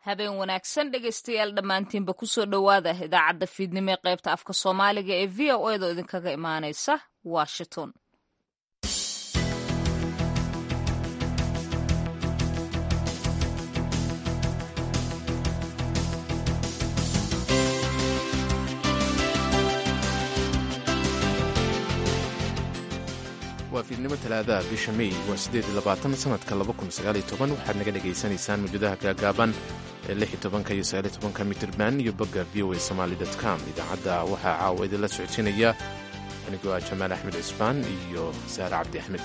habeen wanaagsan dhegaystayaal dhammaantiinba kusoo dhowaada idaacadda fiidnimo ee qaybta afka soomaaliga ee v o edo idinkaga imaanaysa washington waa fiidnimo talaadaha bisha mey waa siddeed iyo labaatan sanadka laba kun sagaal iyo toban waxaad naga dhagaysanaysaan mawjadaha gaagaaban ee lix iyo tobanka iyo sagaal iyo tobanka mitirban iyo bogga v o a somaali dot com idaacadda waxaa caawa idinla socodsiinaya anigoo ah jamaal axmed cisbaan iyo saare cabdi axmed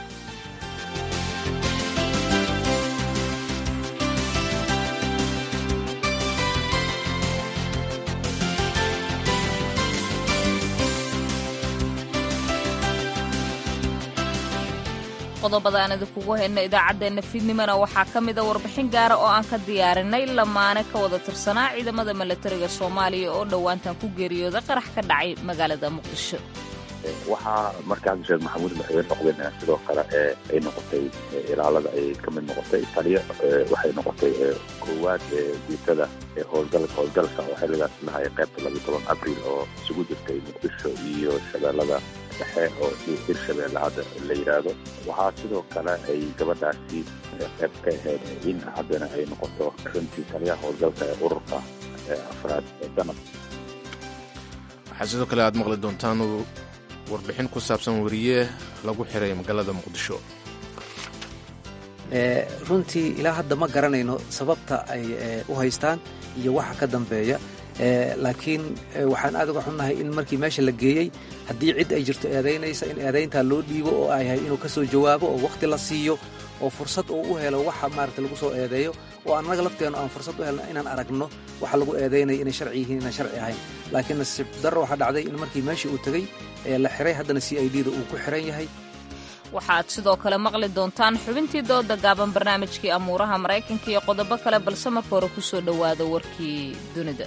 qodobada aan idinkugu hayno idaacaddeenna fiidnimona waxaa ka mida warbixin gaara oo aan ka diyaarinay lamaane ka wada tirsanaa ciidamada milatariga soomaaliya oo dhowaantan ku geeriyooday qarax ka dhacay magaalada muqdisho waxaa markaas sheekh maxamuud madaxweyne noqdeen sidoo kale ee ay noqotay ilaalada ay ka mid noqotay taliya waxay noqotay koowaad guutada howlgalka howlgalka oo xilligaas lahay qaybta labiyo toban abriil oo isugu jirtay muqdisho iyo shabeellada dhexe oo hirshabeelle hadda la yidhaahdo waxaa sidoo kale ay gabadhaasi qayb ka ahayd in haddana ay noqoto runtii taliyaha howlgalka ee ururka afraad danab waxaa sidoo kale aad maqli doontaan warbixin ku saabsan weriye lagu xiray magaalada muqdisho runtii ilaa hadda ma garanayno sababta ay u haystaan iyo waxa ka dambeeya laakiin waxaan aad uga xunnahay in markii meesha la geeyey haddii cid ay jirto eedaynaysa in eedayntaa loo dhiibo oo ay yahay inuu ka soo jawaabo oo wakhti la siiyo oo fursad uu u helo waxa maarata lagu soo eedeeyo oo annaga lafteennu aan fursad u helno inaan aragno waxa lagu eedaynaya inay sharci yihiin inaan sharci ahayn laakiin nasiib darro waxaa dhacday in markii meeshii uu tegey ee la xiray haddana c i d da uu ku xiran yahay waxaad sidoo kale maqli doontaan xubintii dooda gaaban barnaamijkii amuuraha maraykanka iyo qodobo kale balse marka hore ku soo dhowaada warkii dunida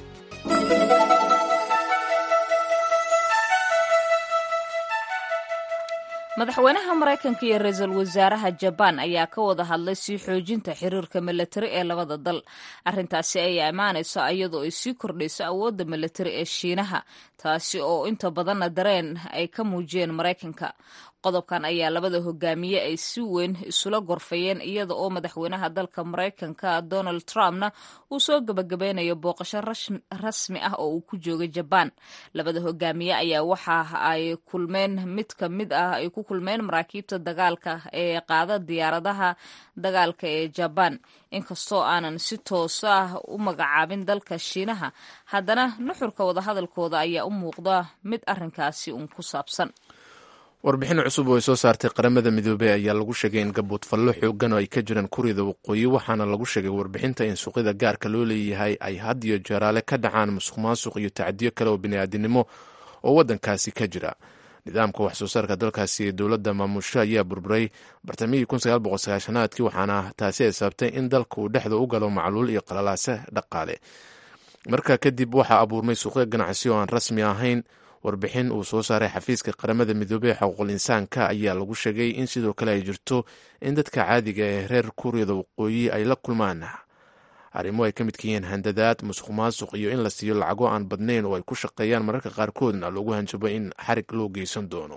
madaxweynaha maraykanka iyo ra-iisul wasaaraha jabaan ayaa ka wada hadlay sii xoojinta xiriirka milatari ee labada dal arrintaasi ayaa imaanayso iyadoo ay sii kordhayso awoodda milatari ee shiinaha taasi oo inta badanna dareen ay ka muujiyeen maraykanka qodobkan ayaa labada hogaamiye ay si weyn isula gorfayeen iyada oo madaxweynaha dalka maraykanka donald trumpna uu soo gabagabeynayo booqasho rasmi ah oo uu ku joogay jabaan labada hogaamiye ayaa waxa ay kulmeen mid ka mid ah ay ku kulmeen maraakiibta dagaalka ee qaada diyaaradaha dagaalka ee jabaan inkastoo aanan si toos ah u magacaabin dalka shiinaha haddana nuxurka wadahadalkooda ayaa u muuqda mid arrinkaasi uun ku saabsan warbixin cusub oo ay soo saartay qaramada midoobey ayaa lagu sheegay in gabood fallo xoogan oo ay ka jiraan kuryada waqooyi waxaana lagu sheegay warbixinta in suuqyada gaarka loo leeyahay ay had iyo jaraale ka dhacaan musuq maasuq iyo tacdiyo kale oo bini'aadinimo oo waddankaasi ka jira nidaamka wax soo saarka dalkaasi ee dowladda maamusho ayaa burburay bartamihii aadkii waxaana taasi ay sababtay in dalka uu dhexda u galo macluul iyo qalalaase dhaqaale markaa kadib waxaa abuurmay suuqyo ganacsi oo aan rasmi ahayn warbixin uu soo saaray xafiiska qaramada midoobey ee xuquuqul insaanka ayaa lagu sheegay in sidoo kale ay jirto in dadka caadiga ee reer kuuriyada waqooyi ay la kulmaan arrimo ay ka midka yihiin handadaad musuq maasuq iyo in la siiyo lacago aan badnayn oo ay ku shaqeeyaan mararka qaarkoodna loogu hanjabo in xarig loo geysan doono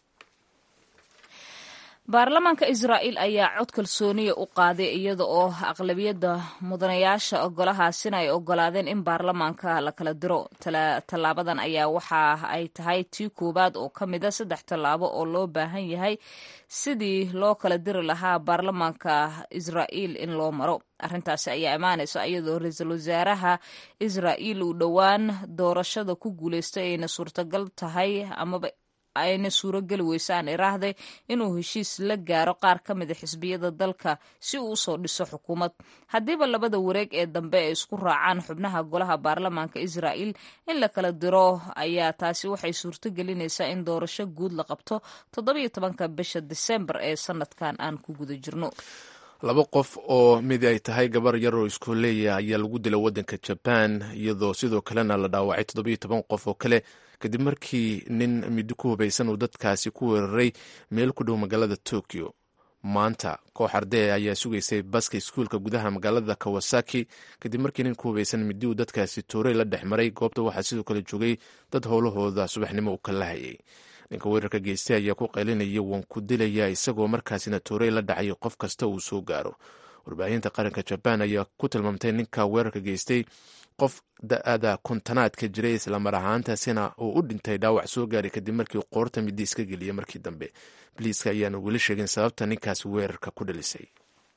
baarlamaanka israa'iil ayaa cod kalsooniya u qaaday iyada oo aqlabiyadda mudanayaasha ogolahaasina ay ogolaadeen in baarlamaanka la kala diro tallaabadan ayaa waxa ay tahay tii koowaad oo ka mida saddex tallaabo oo loo baahan yahay sidii loo kala diri lahaa baarlamaanka israa'iil in loo maro arrintaasi ayaa imaanaysa iyadoo ra-iisul wasaaraha israa'iil uu dhowaan doorashada ku guulaystay ayna suurtagal tahay amaba ayna suurogeli weysaan iraahday inuu heshiis la gaaro qaar ka mida xisbiyada dalka si uu usoo dhiso xukuumad haddiiba labada wareeg ee dambe ay isku raacaan xubnaha golaha baarlamaanka israa'iil in la kala diro ayaa taasi waxay suurto gelinaysaa in doorasho guud la qabto toddobiyo tobanka bisha disembar ee sanadkan aan ku guda jirno laba qof oo mid ay tahay gabar yar oo iskooleeya ayaa lagu dilay waddanka jabaan iyadoo sidoo kalena la dhaawacay toddobiyo toban qof oo kale kadib markii nin middo ku hubaysan uu dadkaasi ku weeraray meel ku dhow magaalada tokyo maanta koox ardee ayaa sugaysay baska iskuulka gudaha magaalada kawasaki kadib markii nin ku hubaysan midi uu dadkaasi toorey la dhex maray goobta waxaa sidoo kale joogay dad howlahooda subaxnimo u kala hayay ninka weerarka geystay ayaa ku qaylinaya waan ku dilaya isagoo markaasina toorey la dhacay qof kasta uu soo gaaro warbaahinta qaranka jabaan ayaa ku tilmaamtay ninka weerarka geystay qof da-ada kontanaadka jiray islamar ahaantaasina uu u dhintay dhaawac soo gaaray kadib markii qoorta midi iska geliyay markii dambe biliiska ayaana weli sheegin sababta ninkaas weerarka ku dhalisay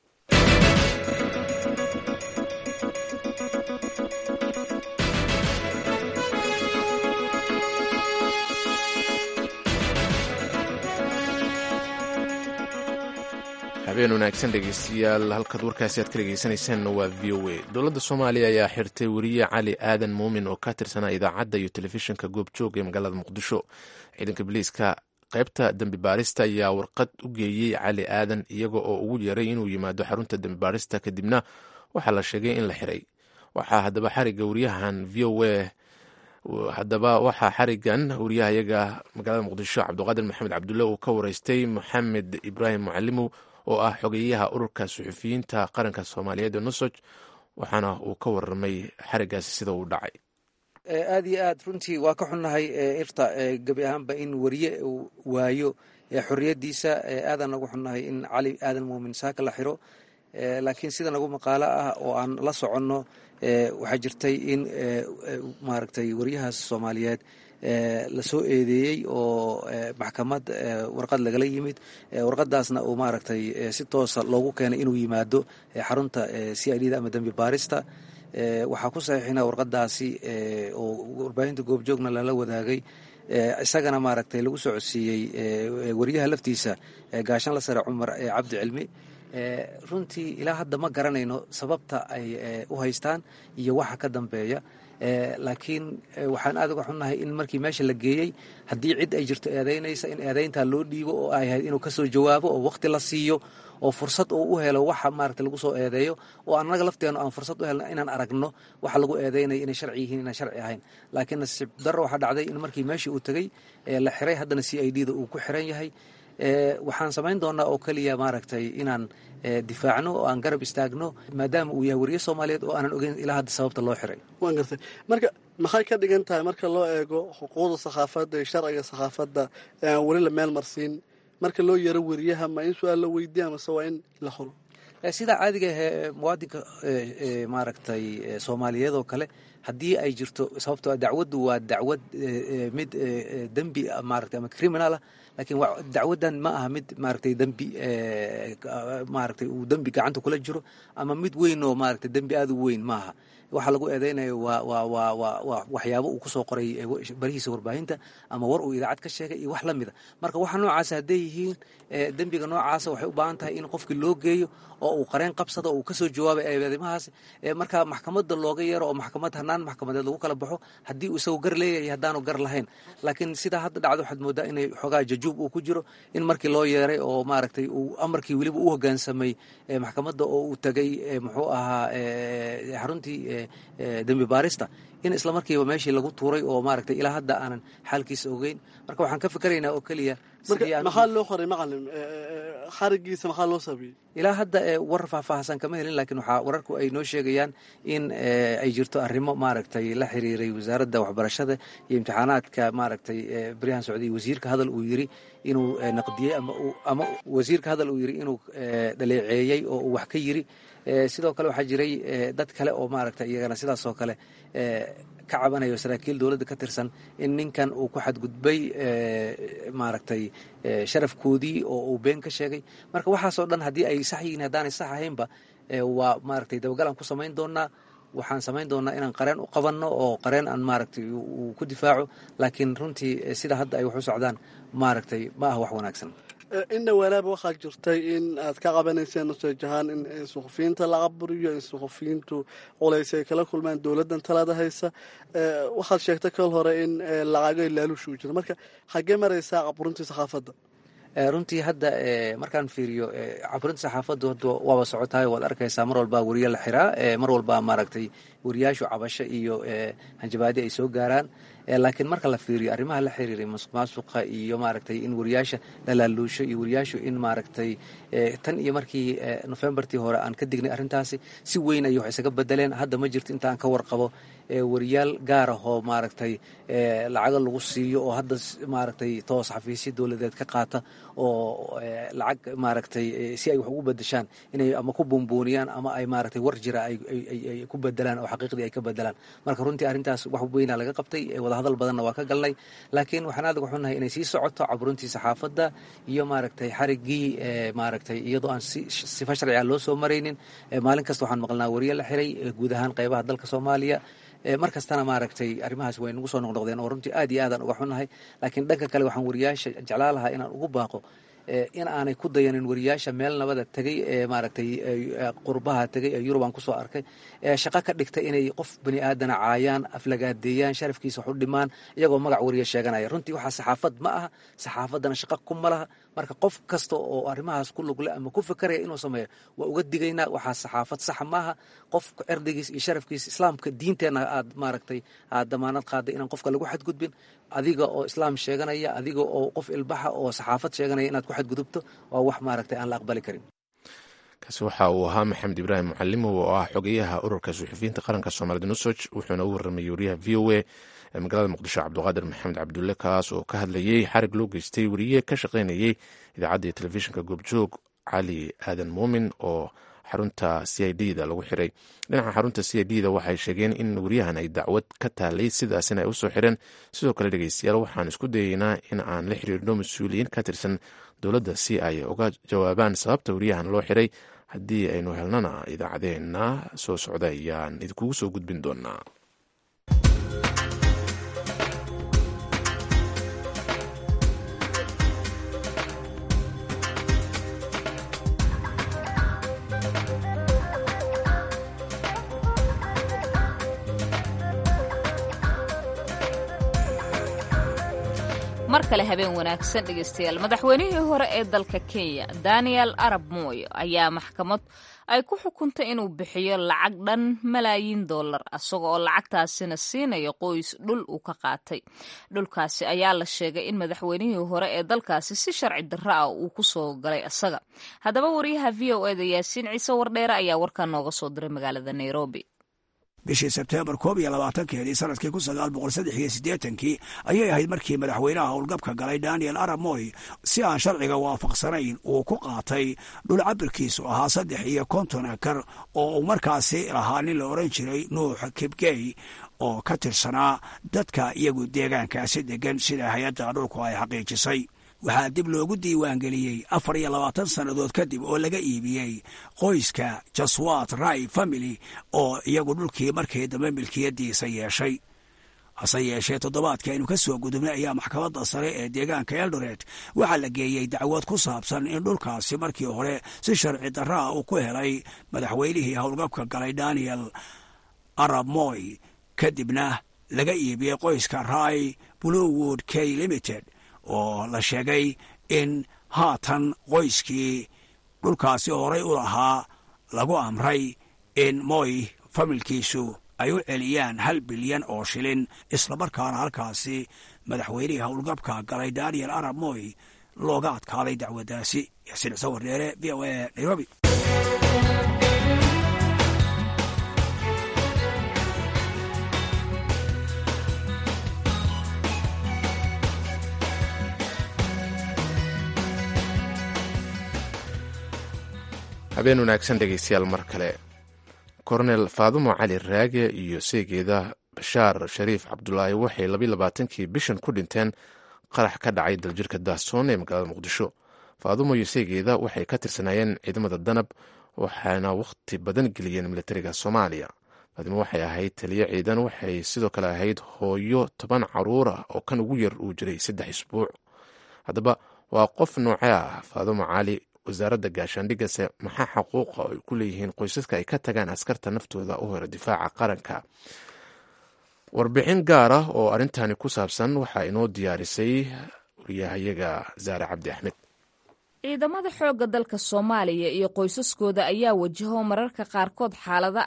habeen wanaagsan dhegeystayaal halkaad warkaasi aad ka dhegeysanaysaan waa v o a dowladda soomaaliya ayaa xirtay weriye cali aadan muumin oo ka tirsanaa idaacadda iyo telefishinka goobjoog ee magaalada muqdisho ciidanka biliiska qaybta dembi baarista ayaa warqad u geeyey cali aadan iyaga oo ugu yeeray inuu yimaado xarunta dembi baarista kadibna waxaa la sheegay in la xiray waxaa haddaba xariga wariyahan v o a haddaba waxaa xarigan wariyahayaga magaalada muqdisho cabdiqaadir maxamed cabdulle uu ka wareystay maxamed ibraahim mucalimow oo ah xogeyaha ururka suxufiyiinta qaranka soomaaliyeed ee nusoj waxaana uu ka waramay xarigaasi sida uu dhacay aad iyo aad runtii waa ka xunnahay irta gebi ahaanba in weriye uu waayo xorriyaddiisa aadaan nagu xunnahay in cali aadan muumin saaka la xiro laakiin sida nagu maqaalo ah oo aan la soconno waxaa jirtay in maaragtay weriyahaas soomaaliyeed la soo eedeeyey oo maxkamad warqad lagala yimid warqadaasna uu maaragtay si toosa loogu keenay inuu yimaado xarunta c i d da ama dembi baarista waxaa ku saxiixina warqadaasi oo warbaahinta goobjoogna lala wadaagay isagana maaragtay lagu soo codsiiyey weriyaha laftiisa gaashanla sare cumar cabdi cilmi runtii ilaa hadda ma garanayno sababta ay u haystaan iyo waxa ka dambeeya laakiin waxaan aad uga xunnahay in markii meesha la geeyey haddii cid ay jirto eedaynaysa in eedayntaa loo dhiibo oo ay ahayd inuu kasoo jawaabo oo waqti la siiyo oo fursad uu u helo waxa maaragta lagu soo eedeeyo oo annaga lafteenu aan fursad u helno inaan aragno waxa lagu eedeynaya inay sharci yihiin inaan sharci ahayn laakiin nasiib darro waxaa dhacday in markii meeshii uu tegey la xiray haddana c i d da uu ku xiran yahay waxaan samayn doonaa oo keliya maaragtay inaan difaacno oo aan garab istaagno maadaama uu yahay weriye soomaaliyeed oo aanan ogeyn ilaa hadda sababta loo xiray waan gartay marka maxay ka dhigan tahay marka loo eego xuquuqda sakhaafadda iyo sharciga sakhaafadda ee aan weli la meel marsiin marka loo yaro weriyaha ma in su-aal la weydiiya amase waa in la holo sidaa caadiga ahee muwaadinka maaragtay soomaaliyeed oo kale haddii ay jirto sababto dacwaddu waa dacwad mid dembi maarata ama criminal ah laakiin dacwaddan ma aha mid maaragtay dembi maaragtay uu dembi gacanta kula jiro ama mid weyn oo maaragtay dembi aada u weyn maaha waxaa lagu eedeynayo waa waa waa waa waa waxyaabo uu kusoo qoray barihiisa warbaahinta ama war uu idaacad ka sheegay iyo wax la mida marka waxa noocaasa hadday yihiin dembiga noocaasa waxay u baahan tahay in qofkii loo geeyo oo uu qareen qabsado oo uu kasoo jawaabay eedeymahaas marka maxkamadda looga yeero oo maxkamad hanaan maxkamadeed lagu kala baxo haddii uu isagoo gar leeyahay haddaanu gar lahayn laakiin sidaa hadda dhacdo waxaad moodaa inay xoogaa jajuub uu ku jiro in markii loo yeeray oo maaragtay uu amarkii weliba u hoggaansamay maxkamadda oo uu tegay muxuu ahaa xaruntii dembi baarista in isla markiiba meeshii lagu tuuray oo maaragtay ilaa hadda aanan xaalkiisa ogeyn marka waxaan ka fikeraynaa oo keliya maxaa loo qoray macalin xarigiisa maxaa loo saabiyey ilaa hadda war faahfaahsan kama helin laakiin waxaa wararku ay noo sheegayaan in ay jirto arrimo maaragtay la xiriiray wasaaradda waxbarashada iyo imtixaanaadka maaragtay baryahan socday wasiirka hadal uu yiri inuu naqdiyey ama wasiirka hadal uu yiri inuu dhaleeceeyey oo uu wax ka yiri sidoo kale waxaa jiray dad kale oo maaragtay iyagana sidaas oo kale ka cabanayo saraakiil dowladda ka tirsan in ninkan uu ku xadgudbay maaragtay sharafkoodii oo uu been ka sheegay marka waxaasoo dhan haddii ay sax yihiin haddaanay sax ahaynba waa maaragtay dabagalaan ku samayn doonaa waxaan samayn doonaa inaan qareen u qabanno oo qareen aan maaragtay uu ku difaaco laakiin runtii sida hadda ay wax u socdaan maaragtay ma aha wax wanaagsan in dhawaalaaba waxaa jirtay in aad ka qabanayseen nusaj ahaan in suxufiyiinta la caburiyo in suxufiyiintu culays ay kala kulmaan dowladdan talada haysa waxaad sheegtay kal hore in lacago laalushuu jiro marka xaggee maraysaa caburintii sakhaafadda runtii hadda markaan fiiriyo caburinta saxaafaddu hadda waaba socotahay waad arkaysaa mar walbaa weriye la xiraa mar walbaa maaragtay wariyaashu cabasho iyo hanjabaadi ay soo gaaraan laakiin marka la fiiriyo arrimaha la xiriiray masuq maasuqa iyo maaragtay in wariyaasha la laaluusho iyo wariyaashu in maaragtay tan iyo markii nofembartii hore aan ka dignay arrintaasi si weyn ayay wax isaga bedeleen hadda ma jirto inta aan ka warqabo wariyaal gaar ah oo maaragtay lacago lagu siiyo oo hadda maaragtay toos xafiisyo dowladeed ka qaata oo lacag maaragtay si ay wax ugu bedeshaan inay ama ku buunbuuniyaan ama ay maaragtay war jira ay ku bedelaan oo xaqiiqdii ay ka bedelaan marka runtii arrintaas wax weynaa laga qabtay wadahadal badanna waa ka galnay laakiin waxaan aad uga xunnahay inay sii socoto caburuntii saxaafadda iyo maaragtay xariggii maaragtay iyadoo aan sifa sharciga loo soo maraynin maalin kasta waxaan maqlnaa wariye la xiray guud ahaan qaybaha dalka soomaaliya mar kastana maaragtay arrimahaas way nagu soo noqnoqdeen oo runtii aad iyo aadaan uga xunnahay laakiin dhanka kale waxaan wariyaasha jeclaa lahaa inaan ugu baaqo in aanay ku dayanin wariyaasha meel nabada tegay ee maaragtay qurbaha tegay ee yurub aan kusoo arkay ee shaqo ka dhigtay inay qof bani aadana caayaan aflagaadeeyaan sharafkiisa wax u dhimaan iyagoo magac wariya sheeganaya runtii waxaa saxaafad ma aha saxaafaddana shaqo kuma laha marka qof kasta oo arrimahaas ku lugle ama ku fikeraya inuu sameeyo waa uga digaynaa waxaa saxaafad saxa maaha qofka erdigiis iyo sharafkiisa islaamka diinteenna aad maaragtay aad damaanad qaaday inaan qofka lagu xadgudbin adiga oo islaam sheeganaya adiga oo qof ilbaxa oo saxaafad sheeganaya inaad ku xadgudubto waa wax maaragtay aan la aqbali karin kaasi waxa uu ahaa maxamed ibraahim mucalimow oo ah xogeyaha ururka suxufiyiinta qaranka soomaalida nusoj wuxuuna u warramayey wariyaha v o a ee magaalada muqdisho cabdiqaadir maxamed cabdulle kaas oo ka hadlayey xarig loo geystay wariye ka shaqaynayey idaacadda iyo telefishinka goobjoog cali aadan muumin oo xarunta c i d da lagu xiray dhinaca xarunta c i d da waxay sheegeen in wariyahan ay dacwad ka taalay sidaasina ay usoo xireen sidoo kale dhegeystayaal waxaan isku dayeynaa in aan la xiriirno mas-uuliyiin ka tirsan dowladda si ay uga jawaabaan sababta wariyahan loo xiray haddii aynu helnana idaacadeena soo socda ayaan idinkugu soo gudbin doonaa mar kale habeen wanaagsan dhegeystayaal madaxweynihii hore ee dalka kenya daniel arab moy ayaa maxkamad ay ku xukuntay inuu bixiyo lacag dhan malaayiin dollar isaga oo lacagtaasina siinayo qoys dhul uu ka qaatay dhulkaasi ayaa la sheegay in madaxweynihii hore ee dalkaasi si sharci darro ah uu ku soo galay isaga haddaba wariyaha v o eda yaasiin ciise wardheere ayaa warkaa nooga soo diray magaalada nairobi bishii sebteembar koob iyo labaatankeedii sanadkii kun sagaal boqol saddex iyo siddeetankii ayay ahayd markii madaxweynaha howlgabka galay daniel arab moy si aan sharciga waafaqsanayn uu ku qaatay dhul cabirkiisu ahaa saddex iyo konton akar oo uu markaasi lahaa nin la odhan jiray nuux kibgey oo ka tirsanaa dadka iyagu deegaankaasi deggan sida hay-adda dhulku ay xaqiijisay waxaa dib loogu diiwaangeliyey afar iyo labaatan sannadood kadib oo laga iibiyey qoyska jaswat rai family oo iyagu dhulkii markii dambe milkiyadiisa yeeshay hase yeeshee toddobaadkii aynu ka soo gudubnay ayaa maxkamadda sare ee deegaanka eldoret waxaa la geeyey dacwad ku saabsan in dhulkaasi markii hore si sharci darraa uu ku helay madaxweynihii howlgabka galay daniel arab moy kadibna laga iibiyey qoyska rai bluewood k limited oo la sheegay in haatan qoyskii dhulkaasi horay u lahaa lagu amray in moy familkiisu ay u celiyaan hal bilyan oo shilin islamarkaana halkaasi madaxweynihii howlgabka galay daniel arab moy looga adkaaday dacwaddaasi yaasiin ciise wardheere v o a nairobi habeen wanaagsan dhegeystayaal mar kale kornel faadumo cali raage iyo seegeeda bashaar shariif cabdulaahi waxay labiyi labaatankii bishan ku dhinteen qarax ka dhacay daljirka daasoon ee magaalada muqdisho faadumo iyo seegeeda waxay ka tirsanaayeen ciidamada danab waxaana wakhti badan geliyeen militariga soomaaliya faadimo waxay ahayd taliyo ciidan waxay sidoo kale ahayd hooyo toban caruur ah oo kan ugu yar uu jiray saddex isbuuc haddaba waa qof noocee ah faadumo cali wasaaradda gaashaandhigase maxaa xaquuqa ay ku leeyihiin qoysaska ay ka tagaan askarta naftooda u hore difaaca qaranka warbixin gaar ah oo arrintani ku saabsan waxaa inoo diyaarisay wariyahayaga saare cabdi axmed ciidamada xoogga dalka soomaaliya iyo qoysaskooda ayaa wajaho mararka qaarkood xaalado adag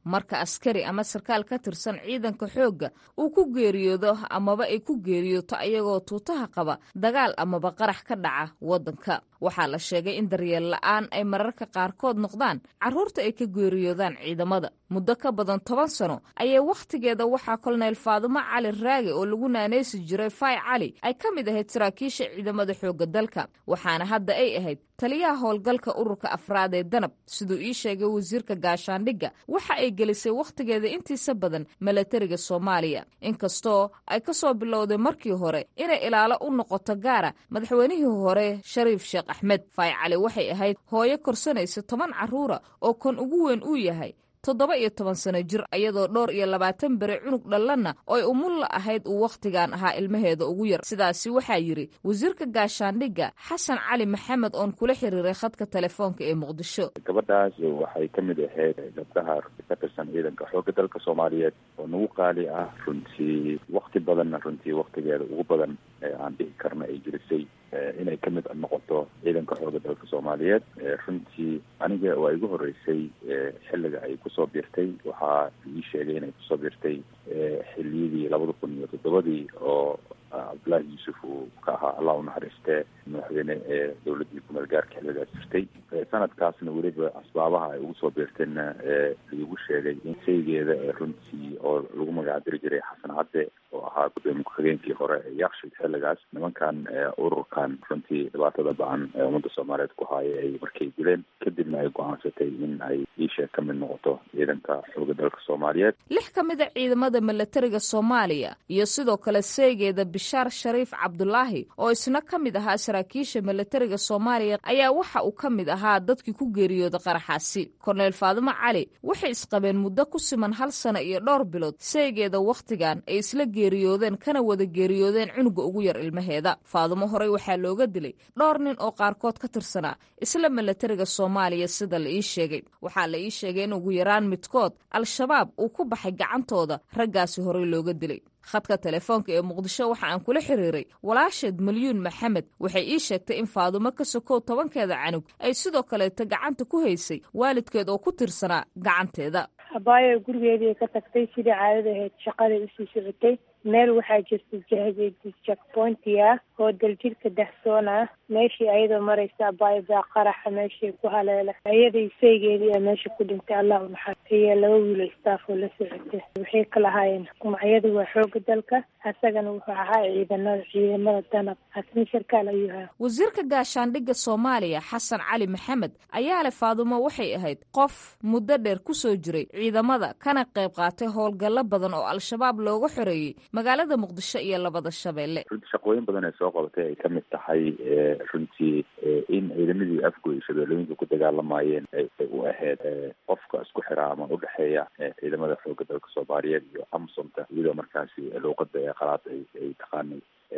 marka askari ama sarkaal ka tirsan ciidanka xoogga uu ku geeriyoodo amaba ay ku geeriyooto ayagoo tuutaha qaba dagaal amaba qarax ka dhaca waddanka waxaa la sheegay in daryeel la'aan ay mararka qaarkood noqdaan carruurta ay ka geeriyoodaan ciidamada muddo ka badan toban sano ayay wakhtigeeda waxaa kolonel faadumo cali raage oo lagu naanaysi jiray fay cali ay ka mid ahayd saraakiisha ciidamada xoogga dalka waxaana hadda ay ahayd taliyaha howlgalka ururka afraad ee danab siduu ii sheegay wasiirka gaashaandhigga waxa ay gelisay wakhtigeeda intiisa badan milatariga soomaaliya inkastoo ay ka soo bilowday markii hore inay ilaalo u noqoto gaara madaxweynihii hore shariif sheekh axmed fay cali waxay ahayd hooyo korsanaysa toban carruura oo kan ugu weyn uu yahay toddoba iyo toban sano jir iyadoo dhowr iyo labaatan beri cunug dhallanna oy umulla ahayd uu wakhtigan ahaa ilmaheeda ugu yar sidaasi waxaa yidhi wasiirka gaashaandhigga xasan cali maxamed oon kula xiriiray khadka telefoonka ee muqdisho gabadhaas waxay ka mid ahayd gabdhaha ka tirsan ciidanka xoogga dalka soomaaliyeed oo nagu qaali ah runtii wakti badanna runtii waktigeeda ugu badan aan dhihi karna ay jirisay inay ka mid noqoto ciidanka xoogga dalka soomaaliyeed runtii aniga waa igu horeysay xilliga ay kusoo biirtay waxaa ii sheegay inay kusoo biirtay xiliyadii labada kun iyo toddobadii oo cabdullaahi yuusuf uu ka ahaa allah unaxariistee madaxweyne ee dowladdii kumeel gaarka xilligaas jirtay sanadkaasna weliba asbaabaha ay ugu soo biirtayna laigu sheegay in saygeeda runtii oo lagu magacdiri jiray xasan cadde oo ahaa gudoomiye ku-xigeenkii hore ee yakshid xilligaas nimankan ururkan runtii dhibaatada ba-an ee ummadda soomaaliyeed ku haaya ay markay dileen kadibna ay go-aansatay in ay iisheeg ka mid noqoto ciidanka xooga dalka soomaaliyeed lix ka mid a ciidamada milatariga soomaaliya iyo sidoo kale seegeeda bishaar shariif cabdulaahi oo isna ka mid ahaa saraakiisha milatariga soomaaliya ayaa waxa uu ka mid ahaa dadkii ku geeriyooda qaraxaasi korneyl faadumo cali waxay isqabeen muddo ku siman hal sano iyo dhowr bilood seegeeda wakhtigan ay isla geeriyoodeen kana wada geeriyoodeen cunuga ugu yar ilmaheeda faadumo horey waxaa looga dilay dhowr nin oo qaarkood ka tirsanaa isla milatariga soomaaliya sida la ii sheegay waxaa la ii sheegay in ugu yaraan midkood al-shabaab uu ku baxay gacantooda raggaasi horey looga dilay khadka telefoonka ee muqdisho waxa aan kula xiriiray walaasheed malyuun maxamed waxay ii sheegtay in faadumo ka sokow tobankeeda canug ay sidoo kaleeta gacanta ku haysay waalidkeed oo ku tirsanaa gacanteeda abaayo gurigeedii ka tagtay sidii caadada ahayd shaqaday usii socotay meel waxaa jirta jakpointia oo daljirka dahsoon ah meeshii ayadoo maraysa abaayo baa qaraxa meeshii ku haleela ayaday saygeedii a meesha ku dhintay allah unaxar iyo laba wiilo staff oo la socota waxay kala ahaayeen magacyada waa xooga dalka asagana wuxuu ahaa ciidanada ciidamada danab asna sarkaal ayuu ahaa wasiirka gaashaandhigga soomaaliya xasan cali maxamed ayaa leh faadumo waxay ahayd qof muddo dheer ku soo jiray ciidamada kana qayb qaatay howlgallo badan oo al-shabaab looga xoreeyey magaalada muqdisho iyo labada shabeelle runtii shaqooyin badan ay soo qabatay ay ka mid tahay runtii in ciidamadii afgoy shabeellooyinka ku dagaalamayeen ay u ahayd qofka isku xiraa ama udhexeeya ciidamada xooga dalka soomaaliyeed iyo amsomta iyadoo markaasi luuqada ee qalaad ay ay taqaanay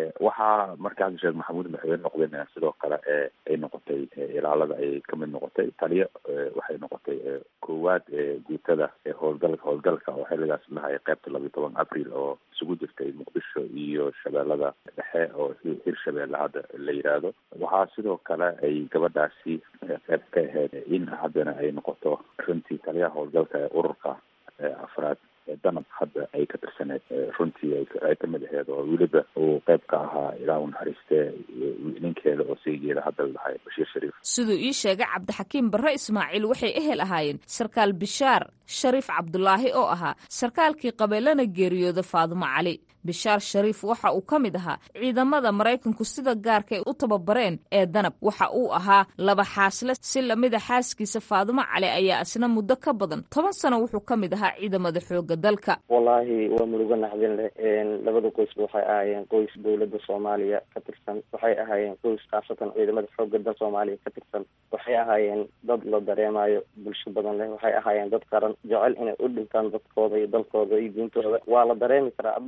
waxaa markaasi sheekh maxamuud madaxweyne noqdeen sidoo kale ay noqotay ilaalada ay kamid noqotay taliyo waxay noqotay koowaad guutada howlgalka howlgalka oo xilligaas lahay qeybta labiyo toban abril oo isugu jirtay muqdisho iyo shabeellada dhexe oo hir shabeelle hadda la yidhaahdo waxaa sidoo kale ay gabadhaasi qeyb ka ahayd in haddana ay noqoto runtii taliyaha howlgalka ee ururka afraad danab hadda ay ka tirsaneed runtii ay ka mid aheed oo weliba uu qayb ka ahaa ilaa u naxariistee ninkeeda oo saygeeda hadda la dhahay bashiir shariif siduu ii sheegay cabdixakiim barre ismaaciil waxay ehel ahaayeen sarkaal bishaar shariif cabdulaahi oo ahaa sarkaalkii qabeelana geeriyooda faadumo cali bishaar shariif waxa uu ka mid ahaa ciidamada maraykanku sida gaarkay u tababareen ee danab waxa uu ahaa laba xaasle si lamida xaaskiisa faadumo cali ayaa isna muddo ka badan toban sano wuxuu ka mid ahaa ciidamada xooga dalka wallaahi waa murugo naxdin leh labada qoysba waxay ahaayeen qoys dowladda soomaaliya ka tirsan waxay ahaayeen qoys khaasatan ciidamada xooga dal soomaaliya ka tirsan waxay ahaayeen dad la dareemayo bulsho badan leh waxay ahaayeen dad qaran jecel inay u dhintaan dadkooda iyo dalkooda iyo diintooda waa la dareemi karaa waa dareemi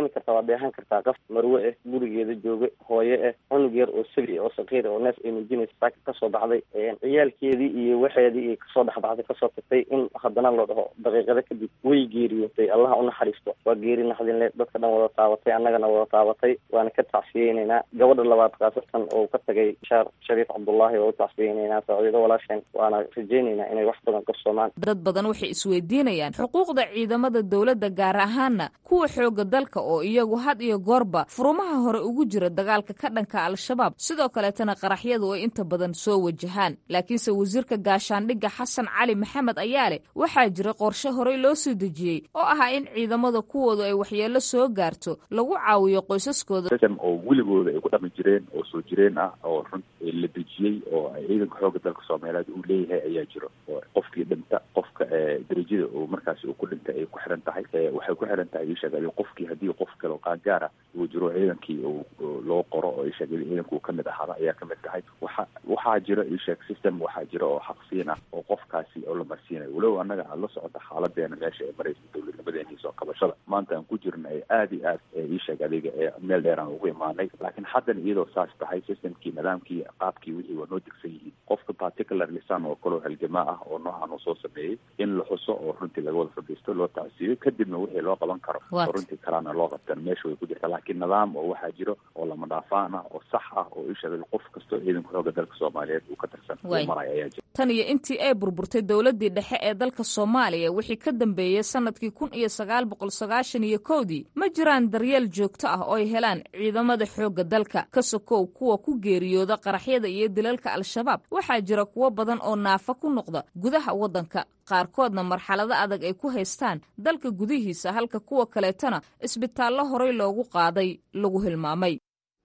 dareemi kartaa waa dheehan kartaa qof marwe ah gurigeeda jooga hooye ah cunug yar oo sabi oo saqiir oo neef ay muujinaysa saaka kasoo baxday ciyaalkeedii iyo waxeedii iyo kasoo dhexbaxday kasoo tagtay in haddana loo dhaho daqiiqado kadib way geeriyootay allaha unaxariisto waa geeri naxdinle dadka dhan wada taabatay annagana wada taabatay waana ka tacsiyeyneynaa gabadha labaad khaasatan oo ka tagay shaar shariif cabdullaahi waa u tacsiyeyneynaa saaciido walaasheen waana rajeyneynaa inay wax badan qabsoomaan dad badan waxay isweydiinayaan xuquuqda ciidamada dowladda gaar ahaana kuwa xooga dalka oo iyagu had iyo goorba furumaha hore ugu jira dagaalka ka dhanka al-shabaab sidoo kaleetana qaraxyadu ay inta badan soo wajahaan laakiinse wasiirka gaashaandhigga xasan cali maxamed ayaa leh waxaa jira qorshe horey loo soo dejiyey oo ahaa in ciidamada kuwoodu ay waxyeello soo gaarto lagu caawiyo qoysaskooda oo weligooda ay ku dhaqmi jireen oo soo jireen ah oo run la dejiyey oo ciidanka xooga dalka soomaaliyeed uu leeyahay ayaa jiro oo qofkii dhinta qofka darajada uu markaasi uu ku dhintay ay ku xiran tahay waxay ku xiran tahay isheegay qofkii haddii qof kale oo qaangaara uu jiro ciidankii loo qoro oo isheegay ciidanka uu kamid ahaada ayaa kamid tahay waxa waxaa jira isheeg system waxaa jira oo xaqsiin ah oo qofkaasi oo la marsiinayo walow annaga aada la socota xaaladeena meesha ay maraysa dowladnimadeena iyo soo kabashada maanta aan ku jirna ay aada iyo aad isheeg adiga ee meel dheer aan ugu imaanay laakiin haddana iyadoo saas tahay systemkii nidaamkii qaabkii wixii waa noo degsan yihiin qofka particular lisan oo kaloo halgamaa ah oo noocan uu soo sameeyey in la xuso oo runtii laga wada fadhiisto loo tacsiiyo kadibna wixii loo qaban karo oo runtii kalaana loo qabtan meesha way ku jirta laakiin nidaam oo waxaa jiro oo lama dhaafaan ah oo sax ah oo isheegay qof kastoo ciidanka xooga dalka soomaaliyeed uu ka tirsan uu maraya ayaa jira tan iyo intii ay burburtay dowladdii dhexe ee dalka soomaaliya wixii ka dambeeyey sanadkii kun iyo sagaal boqol sagaashan iyo kowdii ma jiraan daryeel joogto ah oo ay helaan ciidamada xoogga dalka ka sokow kuwa ku geeriyooda qaraxyada iyo dilalka al-shabaab waxaa jira kuwo badan oo naafa ku noqda gudaha waddanka qaarkoodna marxalado adag ay ku haystaan dalka gudihiisa halka kuwa kaleetana isbitaallo horey loogu qaaday lagu hilmaamay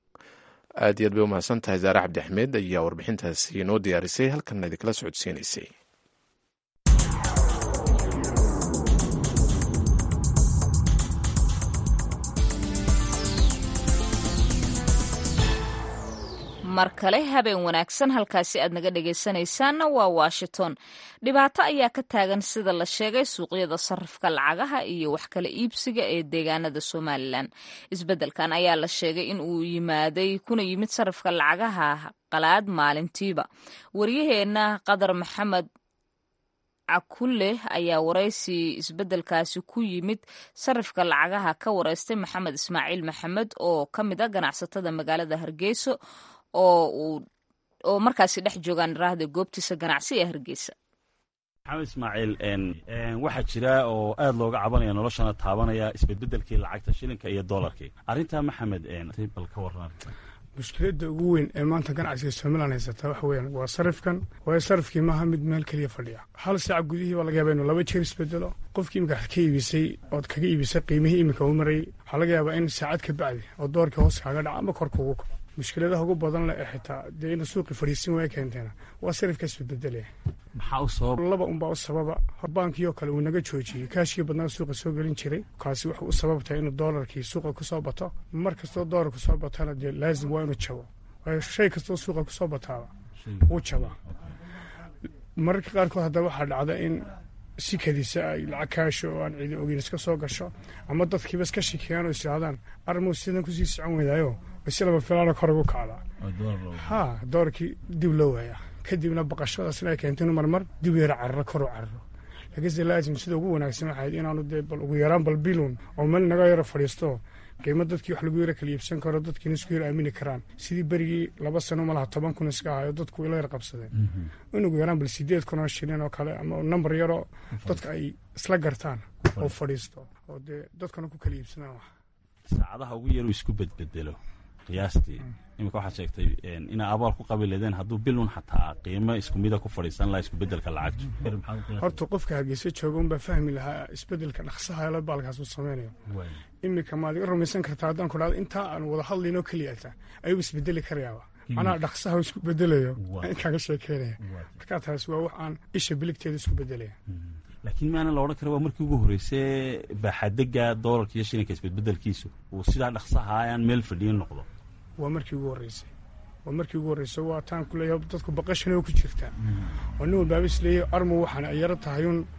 aad iyo aad bay umahadsan tahay zaare cabdi axmed ayaa warbixintaasi inoo diyaarisay halkanna idinkala socodsiinaysay mar kale habeen wanaagsan halkaasi aad naga dhegaysanaysaanna waa washington dhibaato ayaa ka taagan sida la sheegay suuqyada sarifka lacagaha iyo wax kala iibsiga ee deegaanada somalilan isbeddelkan ayaa la sheegay in uu yimaaday kuna yimid sarifka lacagaha qalaad maalintiiba waryaheenna qadar maxamed cakulle ayaa waraysi isbeddelkaasi ku yimid sarifka lacagaha ka wareystay maxamed ismaaciil maxamed oo ka mid a ganacsatada magaalada hargeyso oo uu oo markaasi dhex joogaan raahda goobtiisa ganacsi ee hargeysa maxamed ismaaciil waxaa jira oo aad looga cabanaya noloshana taabanaya isbedbedelkii lacagta shilinka iyo doolarkii arrintaa maxamed bal ka waran mushkiladda ugu weyn ee maanta ganacsiga somalilan haysata waxa weeyaan waa sarifkan waayo sarifkii maaha mid meel keliya fadhiya hal saaca gudihii baa laga yaaba inuu laba jeer isbedelo qofkii imika ka iibisay ood kaga iibisay qiimihii imika u marayay waxaa laga yaabaa in saacad ka bacdi oo doorkii hoos kaaga dhaca ama kor kugu kaco mushkiladaha ugu badan leh ee xitaa dee inuu suuqii fadhiisin waaya keenteena waa sarifka isbedbedelaya maxaa u sabab laba unbaa u sababa baankii oo kale uu naga joojiyey kaashkii badnaa suuqa soo gelin jiray kaasi wuxuu u sababtahay inuu doolarkii suuqa kusoo bato mar kastoo doolar kusoo batana dee laazim waa inuu jabo waayo shay kastoo suuqa kusoo bataaba wuu jabaa mararka qaarkood haddaba waxaa dhacda in si kadisa ay lacag kaasho oo aan ciidan ogeyn iska soo gasho ama dadkiiba iska shikeeyaan oo isidhahdaan armuu sidan kusii socon weydaayo basi laba filaana kor ugu kacdaa ha doorkii dib loo waayaa kadibna baqashadaasna ay keento inu marmar dib yara cararo kor u cararo laakiinse laazim sida ugu wanaagsan waxayd inaanu dee bal ugu yaraan bal bilun oo meel naga yaro fadhiisto qiimo dadkii wax lagu yara kala iibsan karo dadkiina isku yar aamini karaan sidii berigii laba sano malaha toban kun iska ahayo dadku ila yar qabsadeen in ugu yaraan bal sideed kun oo shilin oo kale ama nambar yaroo dadka ay isla gartaan oo fadhiisto oo dee dadkana ku kala iibsadaan wax saacadaha ugu yaruu isku bedbedelo qiyaastii iminka waxaad sheegtay inaa abaal ku qabi leedeen hadduu bilun xataa qiimo isku mida ku fadhiisan lahaa iskubedelka lacagtu horta qofka hargeysa jooga unbaa fahmi lahaa isbedelka dhaqsaha la baalkaas uu sameynayo iminka maad iga rumaysan kartaa haddaan ku dhahdo intaa aan wada hadlaynoo keliyata ayuu isbedeli karayaaba macnaha dhaqsaha isku bedelayo in kaaga sheekeynaya markaa taas waa wax aan isha biligteeda isku bedelaya laakiin maana la odhan kara waa markii ugu horreysay baaxadega doolarka iyo shilinka isbedbedelkiisu uu sidaa dhaqsaha aan meel fadhiyin noqdo waa markii ugu horreysay waa markii ugu horreysay waa taan ku leeyahay dadku baqashana ku jirtaa oo nin walbaaba is leeyahay armu waxaan ay yaro tahay un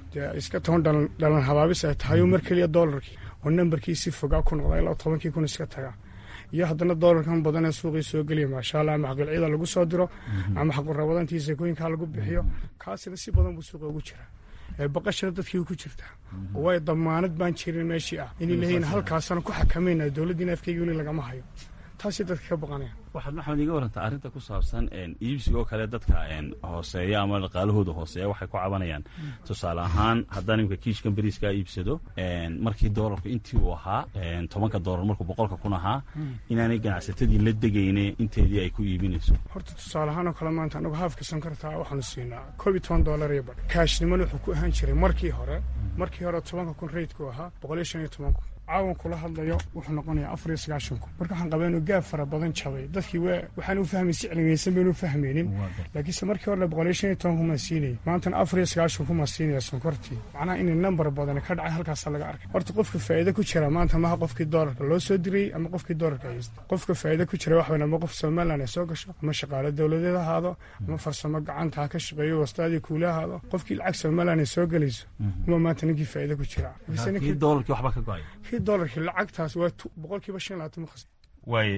dee iska toban dhalan dhalan habaabis ay tahay oo mar keliya doolarkii oo nambarkii si fogaa ku noqda ilaa tobankii kun iska tagaa iyo haddana doolarkan badan ee suuqii soo geliya maasha allah ama xaqilcida lagu soo diro ama xaqurabadantii sakooyinkaa lagu bixiyo kaasina si badan buu suuqa ugu jiraa ee baqashana dadkii ku jirtaa oo way damaanad baan jirin meeshii ah inay leeyihin halkaasana ku xakamayna dowladdiina afkeyga weli lagama hayo taasay dadka ka baqanaya waxaad maxamed iga warantaa arrinta ku saabsan iibsiga oo kale dadka hooseeya ama dhaqaalahooda hooseeya waxay ku cabanayaan tusaale ahaan haddaan imika kiishkan beriiskaa iibsado markii doolarku intii uu ahaa tobanka doolar markuu boqolka kun ahaa inaanay ganacsatadii la degayne inteedii ay ku iibinayso horta tusaale ahaan oo kale maanta anagu haafka sankartaa waxaanu siinaa koob iyo toban doolar iyo badh kaashnimana wuxuu ku ahaan jiray markii hore markii hore tobanka kun reydku ahaa boqol iyo shan iyo toban kun caawan kula hadlayo wuxuu noqonayaa afar iyo sagaashan kun marka waxaan qabaa inuu gaab fara badan jabay dadkii w waxaan u fahmay si cilmiyeysan baynu fahmaynin laakiinse markii hore boqol iyo shan iyo toban kun maa siinayay maantana afar iyo sagaashan kun maa siinaya sonkortii macnaha inay nambar badan ka dhacay halkaasa laga arkay horta qofka faa'iida ku jira maanta maha qofkii doolarka loo soo dirayey ama qofkii doolarka haysta qofka faa'iida ku jira wax weyn ama qof somaliland ay soo gasho ama shaqaale dowladeed ahaado ama farsamo gacanta ha ka shaqeeyo wastaadii kuula ahaado qofkii lacag somaliland ay soo gelayso uma maanta ninkii faa'iida ku jira doolarkii waxba ka go-ay dolarkii lacagtaas waa boqolkiiba shan labaatan ma khasna waay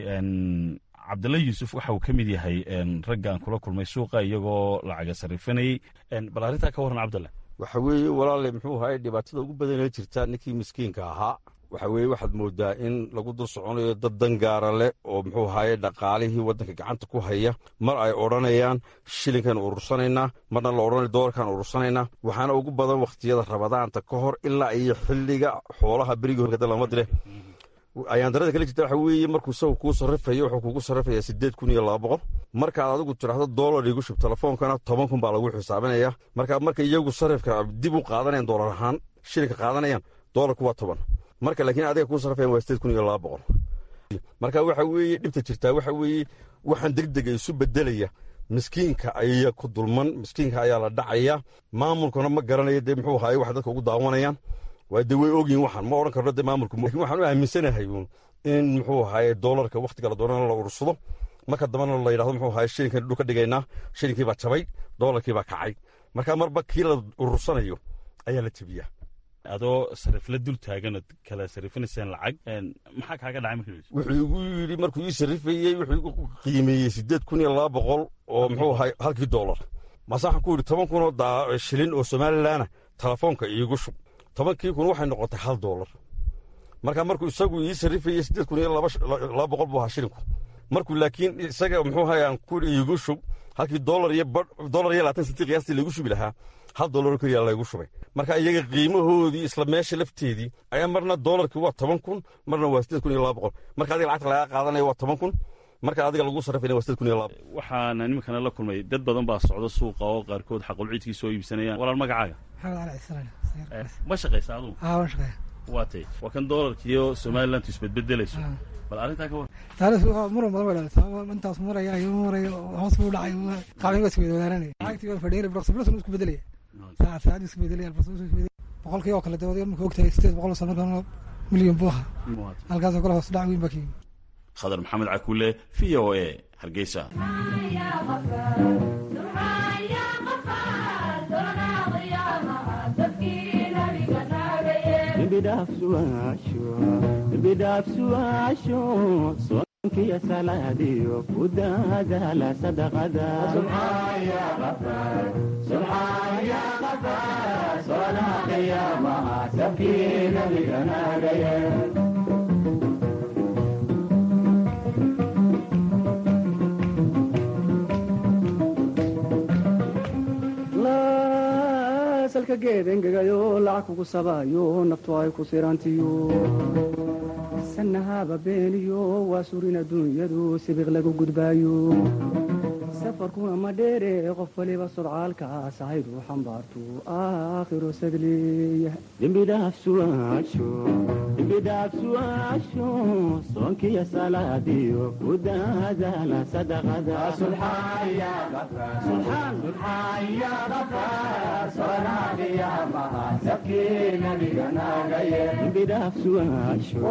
cabdalla yuusuf waxa uu ka mid yahay ragga aan kula kulmay suuqa iyagoo lacaga sarifanayey bal arrintaa ka warran cabdalla waxa weeye walaale muxuu ahaye dhibaatada ugu badanee jirta ninkii miskiinka ahaa waxa weeye waxaad moodaa in lagu dul soconayo dad dangaara leh oo muxuu ahaye dhaqaalihii waddanka gacanta ku haya mar ay odhanayaan shilinkan urursanaynaa marna la odhanayo doolarkan urursanaynaa waxaana ugu badan wakhtiyada rabadaanta ka hor ilaa iyo xilliga xoolaha berigii horkada lama dire ayaan darada kala jirta waxa weeye markuu isagu kuu sarrifayo wuxuu kugu sarrifayaa siddeed kun iyo laba boqol markaad adigu tidhaahdo doolar igu shub telefoonkana toban kun baa lagu xisaabinaya marka marka iyagu sarrifka dib u qaadanayaan doolar ahaan shilinka qaadanayaan doolarku waa toban marka laakiin adiga kuu sarrifayan waa siddeed kun iyo laba boqol marka waxa weeye dhibta jirtaa waxa weeye waxaan degdega isu bedelaya miskiinka ayaa ku dulman miskiinka ayaa la dhacaya maamulkuna ma garanayo dee muxuu ahaye wax dadka ugu daawanayaan waa dee way ogyihin waxaan ma odhan karno dee maamulku lakin waxaan u aaminsanahay uun in muxuu ahaye doolarka wakhtiga la doonana la urursado marka dambana la yidhahdo muxuu ahaye shilinkan dhul ka dhigaynaa shilinkii baa jabay doolarkii baa kacay marka marba kii la urursanayo ayaa la jebiyaa adoo sarifla dul taaganoo kala sarifinayseen lacag maxaa kaaga dhacay markii wuxuu igu yidhi markuu ii sarrifayey wuxuu igu qiimeeyey siddeed kun iyo laba boqol oo muxuu ahay halkii doolar maase waxaan ku yidhi toban kunoo shilin oo somalilanna telefoonka iigu shub tobankii kun waxay noqotay hal doolar marka markuu isagu ii sarrifayey siddeed kun iyo laba boqol buu ahaa shilinku markuu laakiin isaga muxuu ahay aan ku iigu shub halkii doolar iyo doolar iyo labaatan sentii qiyaastii laygu shubi lahaa hal doolar keliya laygu shubay marka iyaga qiimahoodii isla meesha lafteedii ayaa marna doolarkii waa toban kun marna waa siddeed kun iyo laba boqol marka adiga lacagta lagaa qaadanaya waa toban kun marka adiga lagu sarrifayna waa siddeed kun iyo laba waxaana nimankana la kulmay dad badan baa socda suuqa oo qaarkood xaqulciidkii soo iibsanayaan walaal magacaaga ma shaqaysa adugu waa tay waa kan doolarkiiyo somalilantu isbedbedelayso bal arrintaa ka war taariis muran badan way dhalata intaas maraya iyo marayo hoos buu dhacay qacdin waa isweydaananaya lacagtii waa fadhiyay boqol sabir isku bedelaya saacad saacad isku bedelaya alfas isku bedelaya boqolkii oo kale dawad marka ogtahay sideed boqol oo markaan milyan buu ahaa halkaasoo kale hoos dhac weyn baa kiyimi khadar maxamed cakuule v o a hargeysa bidhaafsuaasho soonkiya salaadiyo ku daadaala salka geed engegayo lacag kugu sabaayo naftu ay ku sirantiyo sanahaba beeniyo waa surin adduunyadu sibiq lagu gudbaayo safarkuna ma dheere qof waliba sodcaalkaas ahaydu xambaartu aakhiro sadleeya dembidhaafsuaasho soonkiya salaadiyo ku daadaala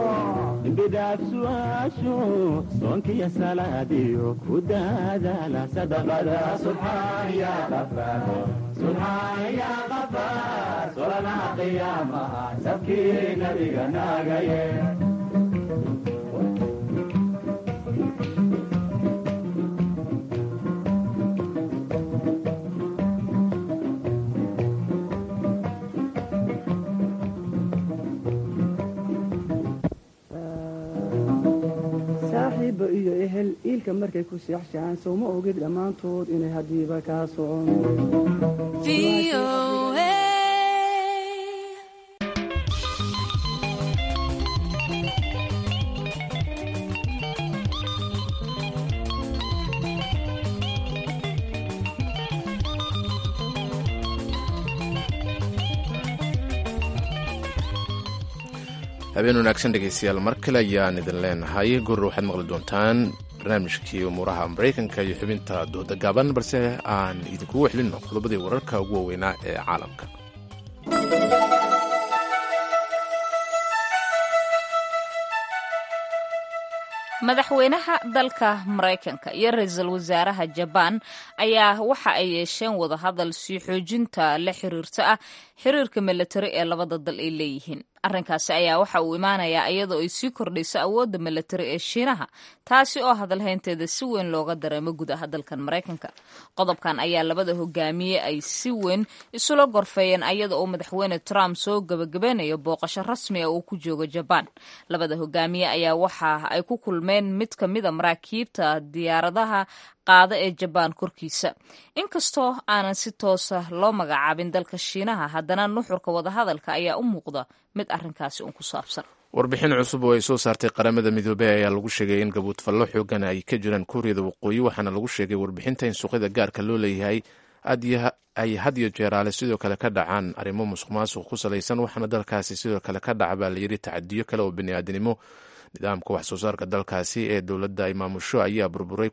sadaqada sadaqada subxaan ya qafaar subxaan ya qafaar solanaha qiyaamaha sabkii nabiga naagaye saaxiibba iyo ehel iilka markay ku seexshaan sowma ogid dhammaantood inay haddiiba kaa socon habeen wanaagsan dhegaystayaal mar kale ayaan idin leenahay gurur waxaad maqli doontaan barnaamijkii umuuraha maraykanka iyo xubinta dooda gaaban balse aan idinkugu xelino qodobadii wararka ugu waaweynaa ee caalamka madaxweynaha dalka maraykanka iyo ra-iisul wasaaraha jabaan ayaa waxa ay yeesheen wadahadal sii xoojinta la xiriirta ah xiriirka milatari ee labada dal ay leeyihiin arrinkaasi ayaa waxa uu imaanayaa iyadoo ay sii kordhayso awoodda milatari ee shiinaha taasi oo hadalhaynteeda si weyn looga dareemo gudaha dalkan maraykanka qodobkan ayaa labada hogaamiye ay si weyn isula gorfeeyeen ayada oo madaxweyne trump soo gabagabeynayo booqasho rasmi ah uu ku joogo jabaan labada hogaamiye ayaa waxa ay ku kulmeen mid ka mida maraakiibta diyaaradaha qaada ee jabaan korkiisa inkastoo aanan si toosa loo magacaabin dalka shiinaha haddana nuxurka wadahadalka ayaa u muuqda mid arrinkaasi un ku saabsan warbixin cusub oo ay soo saartay qaramada midoobey ayaa lagu sheegay in gabuudfallo xoogan ay ka jiraan kuuriyada waqooyi waxaana lagu sheegay warbixinta in suuqyada gaarka loo leeyahay ay had iyo jeeraale sidoo kale ka dhacaan arrimo musuq maasuq ku salaysan waxaana dalkaasi sidoo kale ka dhaca baa layidhi tacadiyo kale oo bini'aadanimo nidaamka wax soo saarka dalkaasi ee dowladda ay maamusho ayaa burburay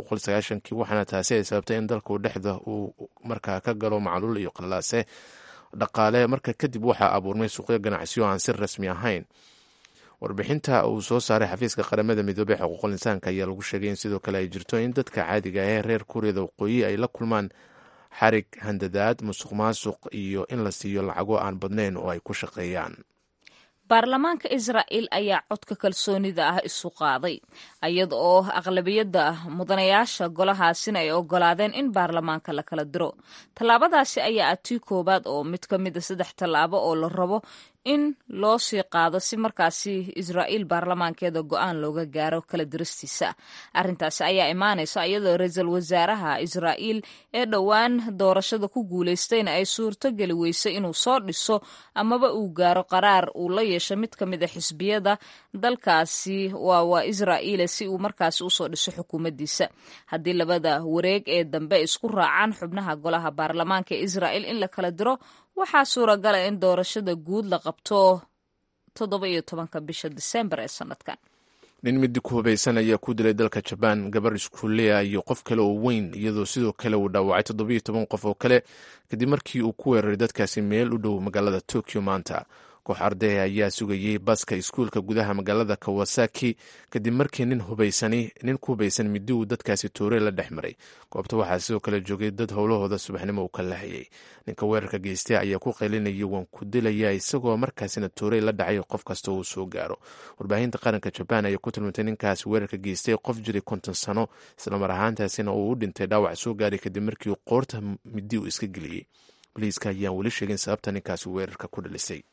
kii waxaana taasi ay sababtay in dalku dhexda uu markaa ka galo macluul iyo qallaase dhaqaale marka kadib waxaa abuurmay suuqyo ganacsiyo aan si rasmi ahayn warbixinta uu soo saaray xafiiska qaramada midoobey xuquuqul insaanka ayaa lagu sheegay in sidoo kale ay jirto in dadka caadiga ah ee reer kuuriyada waqooyi ay la kulmaan xarig handadaad musuq maasuq iyo in la siiyo lacago aan badnayn oo ay ku shaqeeyaan baarlamaanka israa'iil ayaa codka kalsoonida ah isu qaaday iyada oo aqlabiyadda mudanayaasha golahaasina ay ogolaadeen in baarlamaanka la kala diro tallaabadaasi ayaa ah tii koowaad oo mid ka mida saddex tallaabo oo la rabo in loo sii qaado si markaasi israa'iil baarlamaankeeda go-aan looga gaaro kala diristiisa arrintaasi ayaa imaanaysa iyadoo ra-iisul wasaaraha israa'iil ee dhowaan doorashada ku guulaystayna ay suurto geli weysay inuu soo dhiso amaba uu gaaro qaraar uu la yeesho mid ka mid a xisbiyada dalkaasi waa waa israa'iila si uu markaasi usoo dhiso xukuumaddiisa haddii labada wareeg ee dambe isku raacaan xubnaha golaha baarlamaanka ee israa'iil in la kala diro waxaa suuragala in doorashada guud la qabto toddoba iyo tobanka bisha disembar ee sanadkan nin midi ku hubaysan ayaa ku dilay dalka jabaan gabar iskuuleya iyo qof kale oo weyn iyadoo sidoo kale uu dhaawacay toddoba iyo toban qof oo kale kadib markii uu ku weeraray dadkaasi meel u dhow magaalada tokyo maanta koox ardaya ayaa sugayey baska iskuulka gudaha magaalada kawasaki kadib markii nin hubaysani nin ku hubaysan midi uu dadkaasi toore la dhex maray goobta waxaa sidoo kale joogay dad howlahooda subaxnimo uu ka lahayay ninka weerarka geystay ayaa ku qaylinayay waan ku dilaya isagoo markaasina toorey la dhacay qof kasta uu soo gaaro warbaahinta qaranka jabaan ayaa ku tilmaantay ninkaasi weerarka geystay qof jiray konton sano islamar ahaantaasina uu u dhintay dhaawac soo gaaray kadib markii uu qoorta midi uu iska geliyey boliiska ayaan weli sheegin sababta ninkaasi weerarka ku dhalisay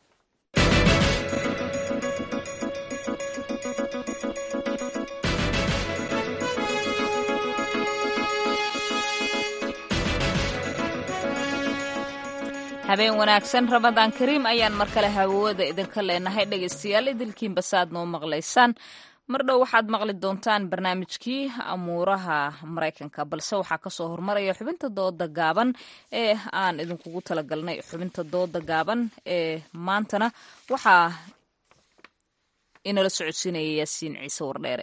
habeen wanaagsan ramadaan kariim ayaan mar kale hawawada idinka leenahay dhegaystayaal idilkiinba saaad noo maqlaysaan mar dhow waxaad maqli doontaan barnaamijkii amuuraha maraykanka balse waxaa kasoo hormaraya xubinta dooda gaaban ee aan idinkugu talagalnay xubinta dooda gaaban ee maantana waxaa inala socodsiinaya yaasiin ciise wardheere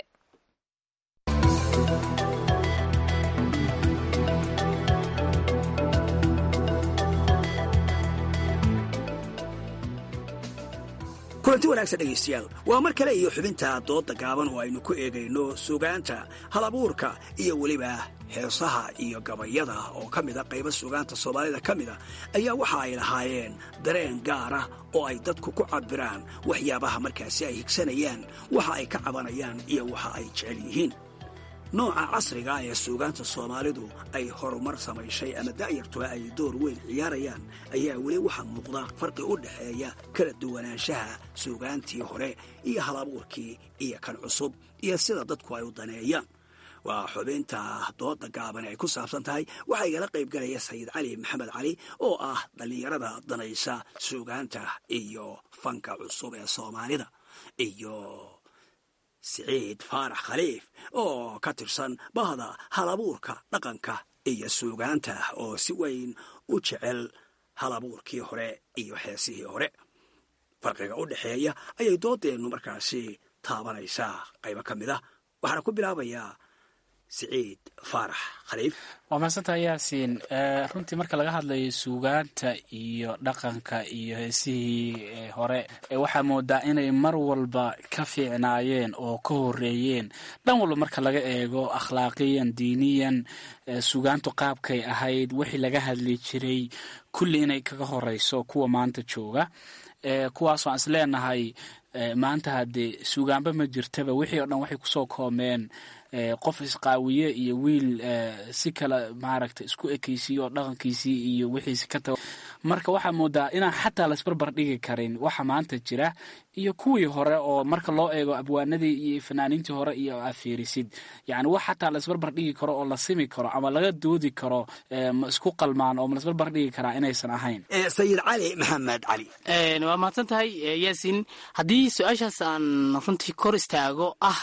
kulanti wanaagsan dhegaystayaal waa mar kale iyo xubinta doodda gaaban oo aynu ku eegayno sugaanta halabuurka iyo weliba heesaha iyo gabayada oo ka mida qaybo sugaanta soomaalida ka mida ayaa waxa ay lahaayeen dareen gaara oo ay dadku ku cabiraan waxyaabaha markaasi ay higsanayaan waxa ay ka cabanayaan iyo waxa ay jecel yihiin nooca casriga ee suugaanta soomaalidu ay horumar samayshay ama da'yartuba ay door weyn ciyaarayaan ayaa weli waxaa muuqda farqi u dhexeeya kala duwanaanshaha suugaantii hore iyo halabuurkii iyo kan cusub iyo sida dadku ay u daneeyaan waa xubinta dooda gaaban ay ku saabsan tahay waxaa igala qayb galaya sayid cali maxamed cali oo ah dhallinyarada danaysa suugaanta iyo fanka cusub ee soomaalida iyo siciid faarax khaliif oo ka tirsan bahda halabuurka dhaqanka iyo suugaanta oo si weyn u jecel halabuurkii hore iyo heesihii hore farqiga u dhexeeya ayay doodeennu markaasi taabanaysaa qaybo ka mid ah waxaana ku bilaabayaa siciid faarax khaliif waa mahadsantaha yaasiin runtii marka laga hadlayo suugaanta iyo dhaqanka iyo heesihii hore waxaa moodaa inay mar walba ka fiicnaayeen oo ka horeeyeen dhan walba marka laga eego akhlaaqiyan diiniyan suugaantu qaabkay ahayd wixii laga hadli jiray kulli inay kaga horeyso kuwa maanta jooga kuwaas waan is leenahay maanta haddee suugaanba ma jirtaba wixii oo dhan waxay kusoo koomeen qof isqaawiye iyo wiil si kale maaragta isku ekeysiyo oo dhaqankiisii iyo wixiisi ka tago marka waxaa moodaa inaan xataa laisbarbar dhigi karin waxa maanta jira iyo kuwii hore oo marka loo eego abwaanadii iyo fanaaniintii hore iyo afiirisid yani wax xataa laisbarbar dhigi karo oo la simi karo ama laga doodi karo ma isku qalmaan oo ma laisbarbar dhigi karaa inaysan ahayn sayid cali maxamed cali waa mahadsan tahay yaasin haddii su-aashaas aan runtii kor istaago ah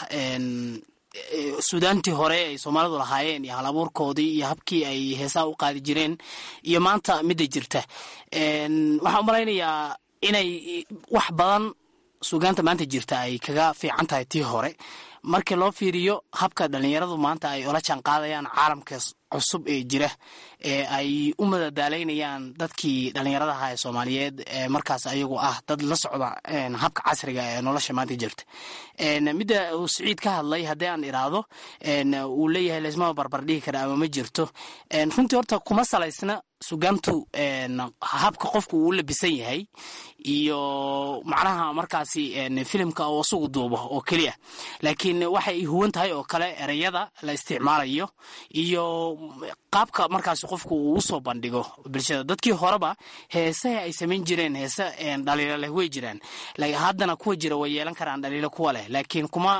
suudaantii hore ay soomaalidu lahaayeen iyo halabuurkoodii iyo habkii ay heesaha u qaadi jireen iyo maanta midda jirta waxaan u malaynayaa inay wax badan suugaanta maanta jirta ay kaga fiican tahay tii hore markii loo fiiriyo habka dhallinyaradu maanta ay ola jaan qaadayaan caalamka cusub ee jira ee ay u madadaalaynayaan dadkii dhallinyaradaha ee soomaaliyeed ee markaas ayagu ah dad la socda habka casriga ee nolosha maanta jirta midda uu siciid ka hadlay haddii aan iraahdo uu leeyahay laysmama barbar dhigi kara ama ma jirto runtii horta kuma salaysna sugaantu habka qofku uu labisan yahay iyo macnaha markaasi filimka oo isugu duubo oo keliya laakiin waxay huwan tahay oo kale ereyada la isticmaalayo iyo qaabka markaas qofku uu usoo bandhigo bulshada dadkii horeba heesaha ay samayn jireen heese dhaliilo leh way jiraan haddana kuwa jira way yeelan karaan dhaliilo kuwa leh laakiin kuma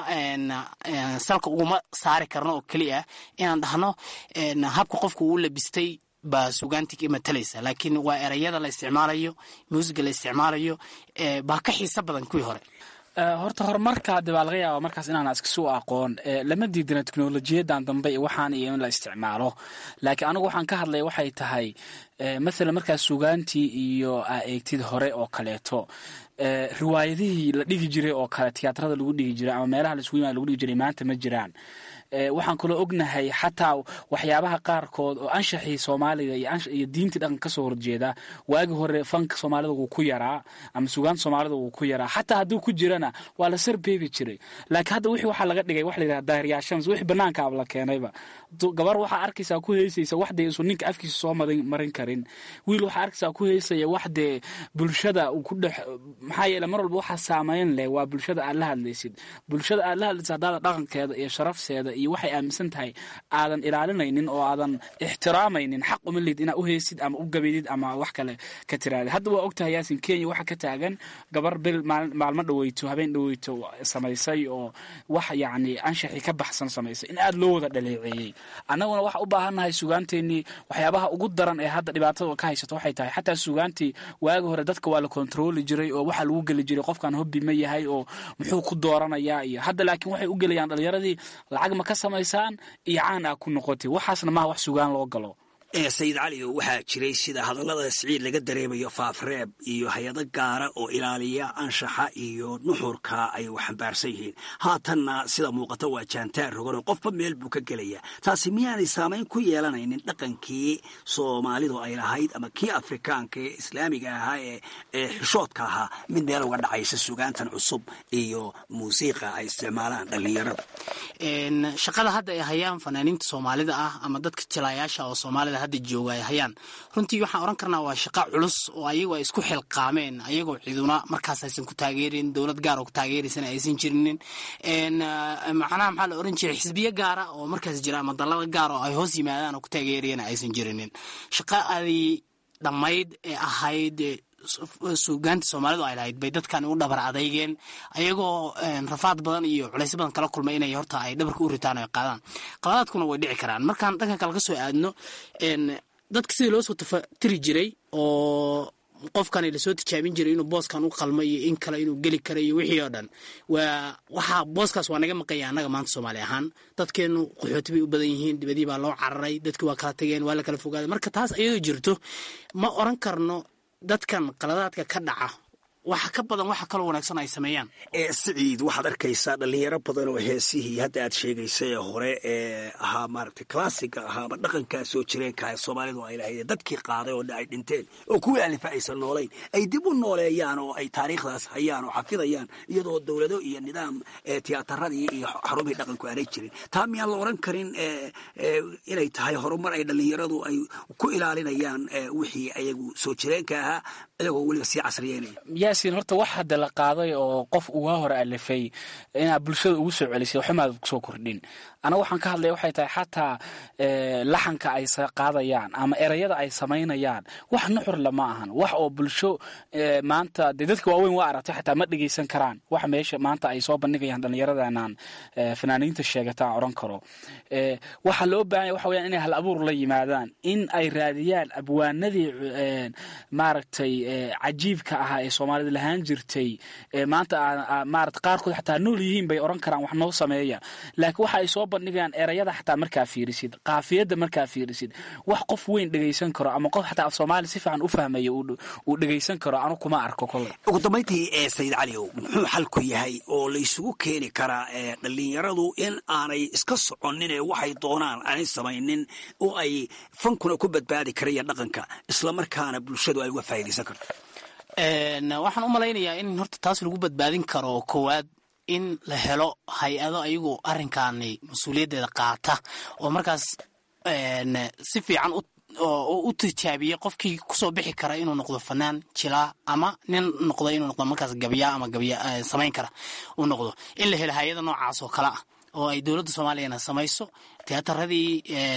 salka uguma saari karno oo keliya inaan dhahno habka qofku uu labistay baa sugaantii matalaysa laakiin waa ereyada la isticmaalayo muusiga la isticmaalayo baa ka xiiso badan kuwii hore horta horumarka de baa laga yaaba markaas inaan iskasuu aqoon lama diidana teknolojiyadan dambe iyo waxaan iyo in la isticmaalo laakiin anigu waxaan ka hadlaya waxay tahay mathalan markaas sugaantii iyo aa eegtid hore oo kaleeto riwaayadihii la dhigi jiray oo kale tiyaatrada lagu dhigi jiray ama meelaha laisugu yimaada lagu dhigi jiray maanta ma jiraan waxaan kaloo ognahay xataa waxyaabaha qaarkood oo anshaxii soomaaliga iyo diintii dhaqan kasoo horjeeda waagi hore fanka soomaalida wuu ku yaraa ama sugaanta soomaalida wuu ku yaraa xataa hadduu ku jirana waa la sarbeebi jiray laakiin hadda wixii waxaa laga dhigay wax la yidhaha daahiryaashams wixii banaanka ab la keenayba gabar waxaa arkaysaa ku heysaysa waxdee isu ninka afkiisa soo marin karin wiil waxaa arkaysaa ku heysaya waxdee bulshada uu ku dhex maxaa yeele mar walba waxaa saameyn leh waa bulshada aad la hadlaysid bulshada aad la hadlaysid haddaada dhaqankeeda iyo sharafteeda iyo waxay aaminsan tahay aadan ilaalinaynin oo aadan ixtiraamaynin xaq uma lid inaad u heysid ama u gabaydid ama wax kale ka tiraadid hadda waa ogtahay yaasin kenya waxaa ka taagan gabar bil maalmo dhaweyto habeen dhaweyto samaysay oo wax yacni anshaxii ka baxsan samaysay in aada loo wada dhaleeceeyey annaguna waxa u baahannahay sugaanteenii waxyaabaha ugu daran ee hadda dhibaatada ka haysato waxay tahay xataa sugaantii waagi hore dadka waa la kontrooli jiray oo waxaa lagu geli jiray qofkan hobbi ma yahay oo muxuu ku dooranayaa iyo hadda laakiin waxay u gelayaan dhalinyaradii lacag ma ka samaysaan iyo caan aa ku noqotay waxaasna maha wax sugaan loo galo sayid cali waxaa jiray sida hadallada siciid laga dareemayo faafreeb iyo hay-ado gaara oo ilaaliya anshaxa iyo nuxurka ay u xambaarsan yihiin haatanna sida muuqata waa jaantaar rogan oo qofba meel buu ka gelaya taasi miyaanay saamayn ku yeelanaynin dhaqankii soomaalidu ay lahayd ama kii afrikaanka ee islaamiga ahaa ee ee xishoodka ahaa mid meel uga dhacaysa sugaantan cusub iyo muusiiqa ay isticmaalaan dhallinyarada shaqada hadda ay hayaan fanaaniinta soomaalida ah ama dadka jilaayaasha oo soomaalida hadda jooga ay hayaan runtii waxaan oran karnaa waa shaqa culus oo ayagu ay isku xilqaameen ayagoo ciduna markaas aysan ku taageerin dowlad gaar oo ku taageeraysana aysan jirinin macnaha maxaa la oran jiray xisbiyo gaara oo markaas jira ama dallada gaar oo ay hoos yimaadaan oo ku taageerayana aysan jirinin shaqa adii dhammayd ee ahayd suugaanta soomaalidu ay lahayd bay dadkan u dhabar adeygeen ayagoo rafaad badan iyo culaysyo badan kala kulmay inay horta ay dhabarka u ritaan oo ay qaadaan qaladaadkuna way dhici karaan markaan dhanka kale ka soo aadno dadka sidii loo soo tafatiri jiray oo qofkan lasoo tijaabin jiray inuu booskan u qalmo iyo in kale inuu geli karo iyo wixii oo dhan waa waxaa booskaas waa naga maqanya annaga maanta soomaali ahaan dadkeenu qaxooti bay u badan yihiin dibadii baa loo cararay dadki waa kala tageen waa la kala fogaaday marka taas iyadoo jirto ma oran karno dadkan qaladaadka ka dhaca waxa ka badan waxa kaloo wanaagsan ay sameeyaan siciid waxaad arkaysaa dhalinyaro badan oo heesihii hadda aad sheegaysay ee hore ee ahaa maaragtay classiga ahaa ama dhaqankaa soo jireenka ee soomaalidu ay lahayd dadkii qaaday oo ay dhinteen oo kuwii alifa aysan noolayn ay dib u nooleeyaan oo ay taariikhdaas hayaan oo xafidayaan iyadoo dowlado iyo nidaam tiyaatarradii iyo xarumihii dhaqanku aanay jirin taa miyaan la oran karin inay tahay horumar ay dhalinyaradu ay ku ilaalinayaan wixii ayagu soo jireenka ahaa iyagoo weliba sii casriyeynaya yaasin horta wax hadda la qaaday oo qof uga hore alifay inaad bulshada ugu soo celisay waxumaad kusoo kordhin anaga waxaan ka hadlaya waxay tahay xataa laxanka ay qaadayaan ama erayada ay samaynayaan wax nuxur lama ahan wax oo bulsho maanta dee dadka waaweyn waa aragtay xataa ma dhegeysan karaan wax meesha maanta ay soo bandhigayaan dhallinyaradanaan fanaaniinta sheegataan oran karo waxaa loo baahanya waxa weyaan inay hal abuur la yimaadaan in ay raadiyaan abwaanadii maaragtay cajiibka ahaa ee soomaalida lahaan jirtay maanta maarata qaarkood xataa nool yihiin bay oran karaan wax noo sameeya laakiin waxa ay soo bandhigayaan erayada xataa markaa fiirisid qaafiyadda markaa fiirisid wax qof weyn dhegeysan karo ama qof xataa af soomaali si fiican u fahmaya uu dhegeysan karo anu kuma arko kole ugu dambayntii ee sayid caliow muxuu xalku yahay oo laysugu keeni karaa dhalinyaradu in aanay iska soconin ee waxay doonaan aanay samaynin oo ay fankuna ku badbaadi karayaan dhaqanka islamarkaana bulshadu ay uga faa'iidaysan karto waxaan u malaynayaa in horta taas lagu badbaadin karo koowaad in la helo hay-ado ayagu arrinkaani mas-uuliyaddeeda qaata oo markaas si fiican u tijaabiya qofkii kusoo bixi kara inuu noqdo fanaan jilaa ama nin noqdo inuu noqdo markaas gabya ama gabya samayn kara uu noqdo in la helo hay-ada noocaas oo kale ah oo ay dowladda soomaaliyana samayso tiyataradii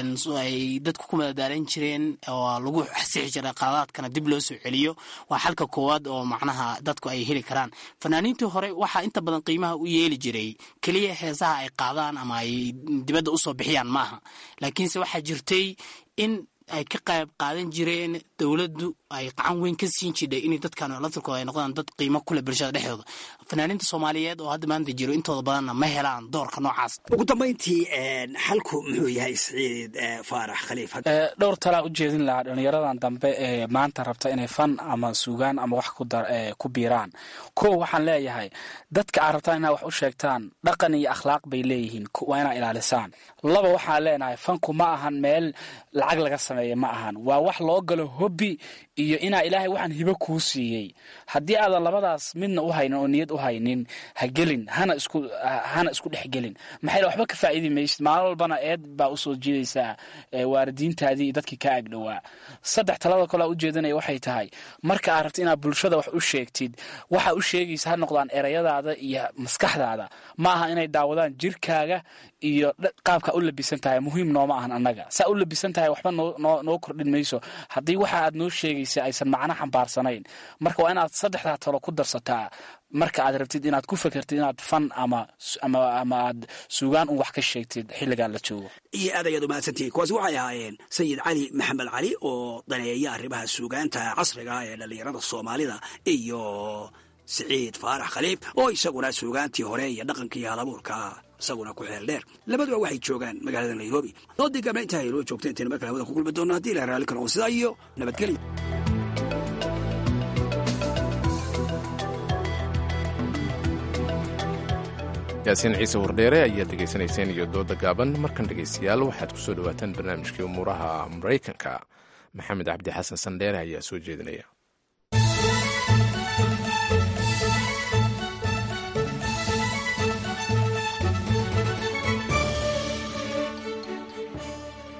ay dadku ku madadaalan jireen oo lagu xasixi jiray qaladaadkana dib loo soo celiyo waa xalka koowaad oo macnaha dadku ay heli karaan fanaaniintii hore waxaa inta badan qiimaha u yeeli jiray keliya heesaha ay qaadaan ama ay dibadda usoo bixiyaan maaha laakiinse waxaa jirtay in ay ka qayb qaadan jireen dowladdu ay qacan weyn ka siin jidhay inay dadkan laftirkooda ay noqdaan dad qiimo kule bulshada dhexdooda fanaaniinta soomaaliyeed oo hadda maanta jiro intooda badanna ma helaan doorka noocaas ugu dambayntii xalku muxuu yahay siciid faarax khaliif dhowr talaa u jeedin lahaa dhallinyaradan dambe ee maanta rabta inay fan ama suugaan ama wax ku biiraan kow waxaan leeyahay dadka aad rabtaan inaad wax u sheegtaan dhaqan iyo akhlaaq bay leeyihiin waa inaa ilaalisaan laba waxaan leenahay fanku ma ahan meel lacag laga sameeya ma ahan waa wax loo galo hobbi iyo inaa ilaahay waxaan hibo kuu siiyey haddii aadan labadaas midna u haynin oo niyad u haynin ha gelin hana isku hana isku dhex gelin maxay waxba ka faa'iidi maysid maalin walbana eed baa usoo jiidaysaa waalidiintaadii iyo dadkii kaa agdhowaa saddex talada kalea ujeedanaya waxay tahay marka aad rabta inaad bulshada wax u sheegtid waxa u sheegaysa ha noqdaan erayadaada iyo maskaxdaada ma aha inay daawadaan jirkaaga iyo qaabkaa u labisan tahay muhiim nooma ahan annaga saa u labisan tahay waxba noo kordhin mayso haddii waxa aad noo sheegaysa aysan macno xambaarsanayn marka waa inaad saddexdaa talo ku darsataa marka aad rabtid inaad ku fekertid inaad fan ama ama aad suugaan un wax ka sheegtid xilligan la joogo iyo aad ayaad umahadsantihiin kuwaasi waxay ahaayeen sayid cali maxamed cali oo daneeya arrimaha suugaanta casriga ee dhallinyarada soomaalida iyo siciid faarax khaliif oo isaguna suugaantii hore iyo dhaqankii halabuurka isaguna ku xeel dheer labaduba waxay joogaan magaalada nairobi doodii gabna intaa aynoo joogta intayna mar kale hawada ku kulmi doonno haddii la raalli karo oo sidaa iyo nabadgelyo yaasiin ciise wardheere ayaad dhegaysanayseen iyo dooda gaaban markan dhegaystayaal waxaad ku soo dhowaataan barnaamijkii umuuraha maraykanka maxamed cabdi xasan sandheere ayaa soo jeedinaya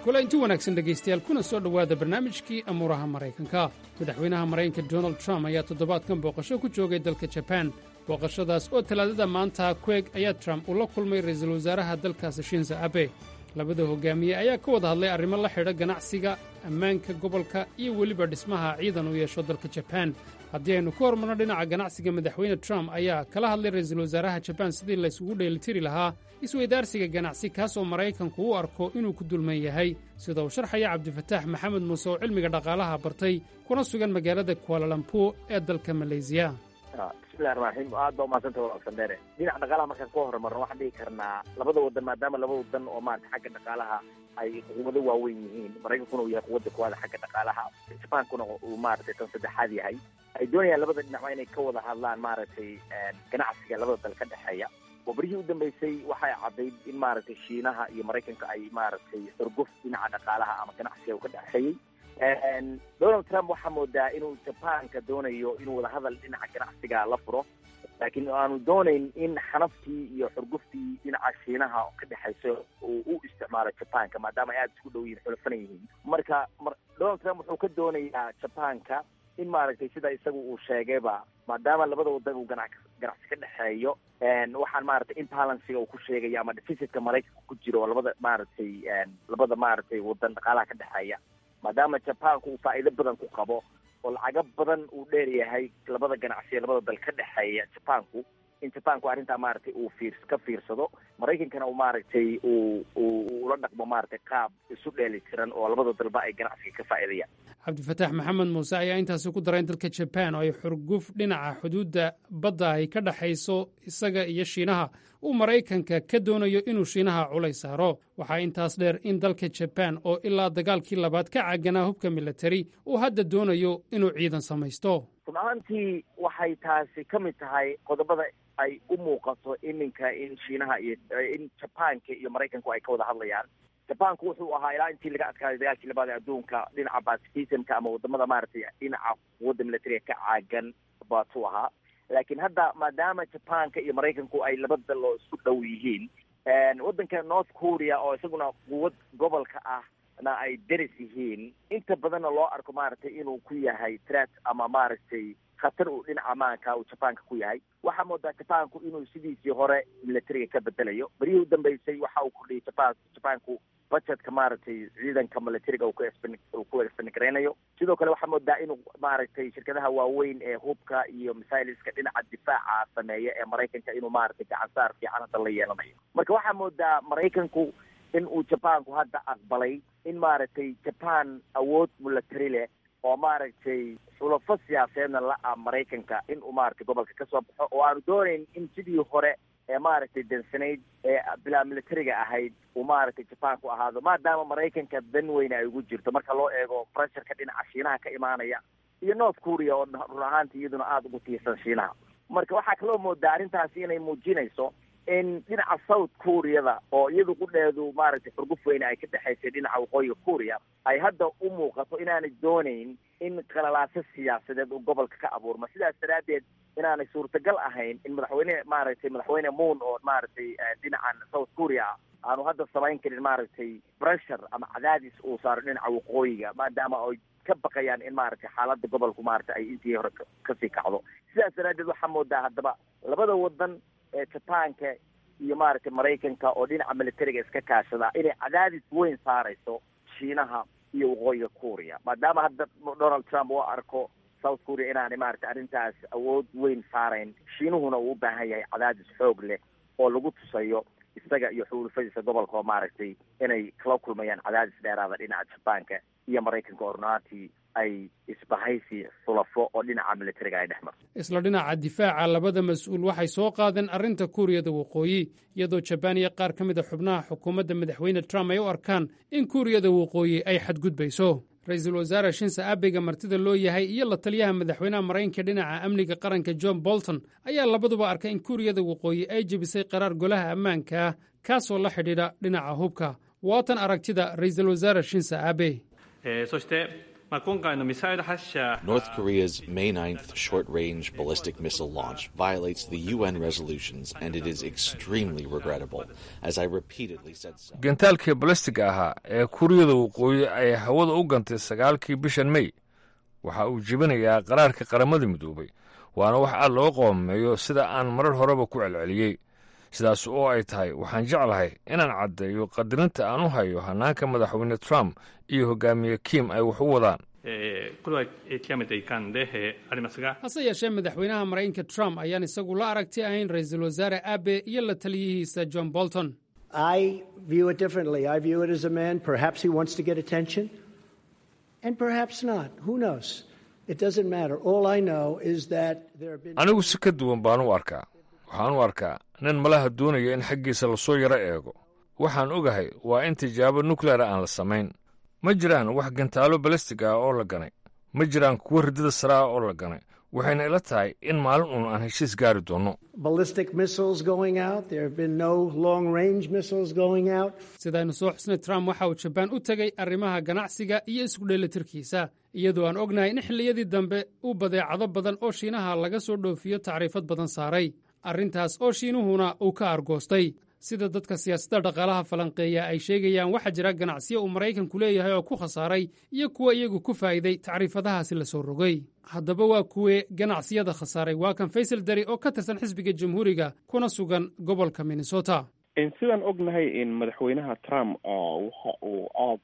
kula inti wanaagsan dhegaystayaal kuna soo dhowaada barnaamijkii amuuraha maraykanka madaxweynaha maraykanka donald trump ayaa toddobaadkan booqasho ku joogay dalka jabaan booqashadaas oo talaadada maanta kueg ayaa trump uu la kulmay ra'iisul wasaaraha dalkaasi shinza abe labada hogaamiye ayaa ka wada hadlay arrimo la xidha ganacsiga ammaanka gobolka iyo weliba dhismaha ciidan uu yeesho dalka jabaan haddii aynu ku hormarno dhinaca ganacsiga madaxweyne trump ayaa kala hadlay ra'iisul wasaaraha jabaan sidii la isugu dheelitiri lahaa isweydaarsiga ganacsi kaasoo maraykanku u arko inuu ku dulman yahay sida uu sharxaya cabdifataax maxamed muuse oo cilmiga dhaqaalaha bartay kuna sugan magaalada kualalampuur ee dalka maleysiya bismillahi raxmaan raxiim aad baa umahadsanta walaal dheere dhinaca dhaqaalaha markaan ku horumarno waxaan dhihi karnaa labada wadan maadaama laba wadan oo maarata xagga dhaqaalaha ay quwado waaweyn yihiin maraykankuna uu yahay quwadda kuwaada xagga dhaqaalaha jabaankuna uu maaragtay tan saddexaad yahay ay doonayaan labada dhinacba inay ka wada hadlaan maaragtay ganacsiga labada dal ka dhexeeya oo berihii u dambeysay waxay caddayd in maaragtay shiinaha iyo maraykanka ay maaragtay xurguf dhinaca dhaqaalaha ama ganacsiga uu ka dhexeeyey donald trump waxaa moodaa inuu jabaanka doonayo inuu wadahadal dhinaca ganacsiga la furo laakiin aanu doonayn in xanaftii iyo xurguftii dhinaca shiinaha ka dhexayso uu u isticmaalo jabaanka maadaama ay aada isku dhow yihin xulafan yihiin marka donald trump wuxuu ka doonayaa jabaanka in maaragtay sida isagu uu sheegayba maadaama labada wadan uu gana ganacsi ka dhexeeyo waxaan maaragtay imbalansiga uu ku sheegaya ama deficitka maraykanka ku jiro oo labada maaragtay labada maaragtay wadan dhaqaalaha ka dhexeeya maadaama jabaanku uu faa'iido badan ku qabo oo lacago badan uu dheer yahay labada ganacsiya labada dal ka dhexeeya jabaanku in jabaanku arrintaa maaragtay uu fiir ka fiirsado maraykankana uu maaragtay uu uu ula dhaqmo maaragtay qaab isu dheeli tiran oo labada dalba ay ganacsiga ka faa'iidayaan cabdifataax maxamed muuse ayaa intaasi ku daray in dalka jabaan oo ay xurguf dhinaca xuduudda badda ay ka dhexayso isaga iyo shiinaha uu maraykanka ka doonayo inuu shiinaha culay saaro waxaa intaas dheer in dalka jabaan oo ilaa dagaalkii labaad ka caaganaa hubka militari uu hadda doonayo inuu ciidan samaysto run ahaantii waxay taasi ka mid tahay qodobada ay u muuqato iminka in shiinaha iyo in jabaanka iyo maraykanku ay ka wada hadlayaan jabaanku wuxuu ahaa ilaa intii laga adkaaday dagaalkii labaad ee adduunka dhinaca pacifisimka ama wadamada maaragtay dhinaca quwadda militariga ka caagan baatuu ahaa laakiin hadda maadaama jabaanka iyo maraykanku ay laba dal oo isku dhow yihiin waddanka north korea oo isaguna quwad gobolka ah na ay deris yihiin inta badanna loo arko maaragtay inuu ku yahay threat ama maaragtay khatar uu dhinaca maanka uu jabaanka ku yahay waxaa moodaa jabaanku inuu sidiisii hore militariga ka bedelayo beryihii u dambeysay waxa uu kordhiyay jabaan jabaanku budgetka maaragtay ciidanka militariga uu ku expen uu ku expengareynayo sidoo kale waxaa moodaa inuu maaragtay shirkadaha waaweyn ee hubka iyo misailiska dhinaca difaaca sameeya ee maraykanka inuu maaragtay gacansaar fiican hadda la yeelanayo marka waxaa moodaa maraykanku in uu jabaanku hadda aqbalay in maaragtay jaban awood military leh oo maaragtay xulafo siyaasadeedna la-a maraykanka in uu maaragtay gobolka ka soo baxo oo aanu doonayn in sidii hore ee maaragtay dansanayd ee bilaa militariga ahayd uu maaragtay jabaanku ahaado maadaama maraykanka dan weyne ay ugu jirto marka loo eego pressurka dhinaca shiinaha ka imaanaya iyo north korea oo run ahaantii iyaduna aada ugu tiirsan shiinaha marka waxaa kaloo moodaa arrintaasi inay muujinayso in dhinaca south koreada oo iyadu qudheedu maaragtay xurguf weyne ay ka dhexaysay dhinaca waqooyiga korea ay hadda u muuqato inaanay doonayn in qalalaaso siyaasadeed uu gobolka ka abuurma sidaas daraaddeed inaanay suurtagal ahayn in madaxweyne maaragtay madaxweyne moon oo maaragtay dhinacan south korea ah aanu hadda samayn karin maaragtay pressure ama cadaadis uu saaro dhinaca waqooyiga maadaama ay ka baqayaan in maaragtay xaaladda gobolku maaragtay ay intii hore kasii kacdo sidaas daraaddeed waxaa moodaa haddaba labada wadan ee jabaanka iyo maaragtay maraykanka oo dhinaca militariga iska kaashada inay cadaadis weyn saarayso shiinaha iyo waqooyiga korea maadaama hadda donald trump uu arko south korea inaanay maaragtay arrintaas awood weyn saarayn shiinuhuna uu u baahan yahay cadaadis xoog leh oo lagu tusayo isaga iyo xulufadiisa gobolka oo maaragtay inay kala kulmayaan cadaadis dheeraada dhinaca jabaanka iyo maraykanka oo runaantii ay isbahaysi xulafo oo dhinaca militariga ay dhex marto isla dhinaca difaaca labada mas-uul waxay soo qaadeen arrinta kuuriyada waqooyi iyadoo jabaan iyo qaar ka mid a xubnaha xukuumadda madaxweyne trump ay u arkaan in kuuriyada waqooyi ay xadgudbayso ra-iisul wasaare shinse abega martida loo yahay iyo la taliyaha madaxweynaha maraykanka dhinaca amniga qaranka john bolton ayaa labaduba arkay in kuuriyada waqooyi ay jebisay qaraar golaha ammaanka ah kaasoo la xidhiidha dhinaca hubka waatan aragtida ra-iisul wasaare shinse abe そして North Korea's May 9th short range ballistic missile launch violates the UN resolutions, and it is extremely regrettable, as I repeatedly said so. gantaalkii balastiga ahaa ee kuuriyada waqooyi ay hawada u gantay sagaalkii bishan mey waxa uu jebinayaa qaraarka qaramada midoobay waana wax aad loo qoomeeyo sida aan marar horeba ku celceliyey sidaas oo ay tahay waxaan jeclahay inaan caddeeyo qadarinta aan u hayo hannaanka madaxweyne trump iyo hogaamiye kim ay wax u wadaan hase yeeshee madaxweynaha maraykanka trump ayaan isagu la aragti ahayn ra-iisul wasaare abe iyo la taliyihiisa john bolton I view it differently. I view it as a man, perhaps he wants to get attention, and perhaps not. Who knows? It doesn't matter. All I know is that there have been. anigu si ka duwan baan u arkaa waxaan u arkaa nin malaha doonaya in xaggiisa lasoo yaro eego waxaan ogahay waa in tijaabo nukleera aan la samayn ma jiraan wax gantaalo balastig ah oo la ganay ma jiraan kuwo ridada sare ah oo la ganay waxayna ila tahay in maalin uun aan heshiis gaari doonno ballistic missiles going out. There have been no long range missiles going out. sidaynu soo xusnay trump waxa uu jabaan u tegey arrimaha ganacsiga iyo isku dheelitirkiisa iyadoo aan ognahay in xilliyadii dambe uu badeecado badan oo shiinaha laga soo dhoofiyo tacriifad badan saaray arrintaas oo shiinuhuna uu ka argoostay sida dadka siyaasadda dhaqaalaha falanqeeya ay sheegayaan waxaa jira ganacsiyo uu maraykanku leeyahay oo ku khasaaray iyo kuwa iyagu ku faa'iiday tacriifadahaasi la soo rogay haddaba waa kuwee ganacsiyada khasaaray waa kan faysal dari oo ka tirsan xisbiga jamhuuriga kuna sugan gobolka minnesota sidaan ognahay in madaxweynaha trump waxa uu aada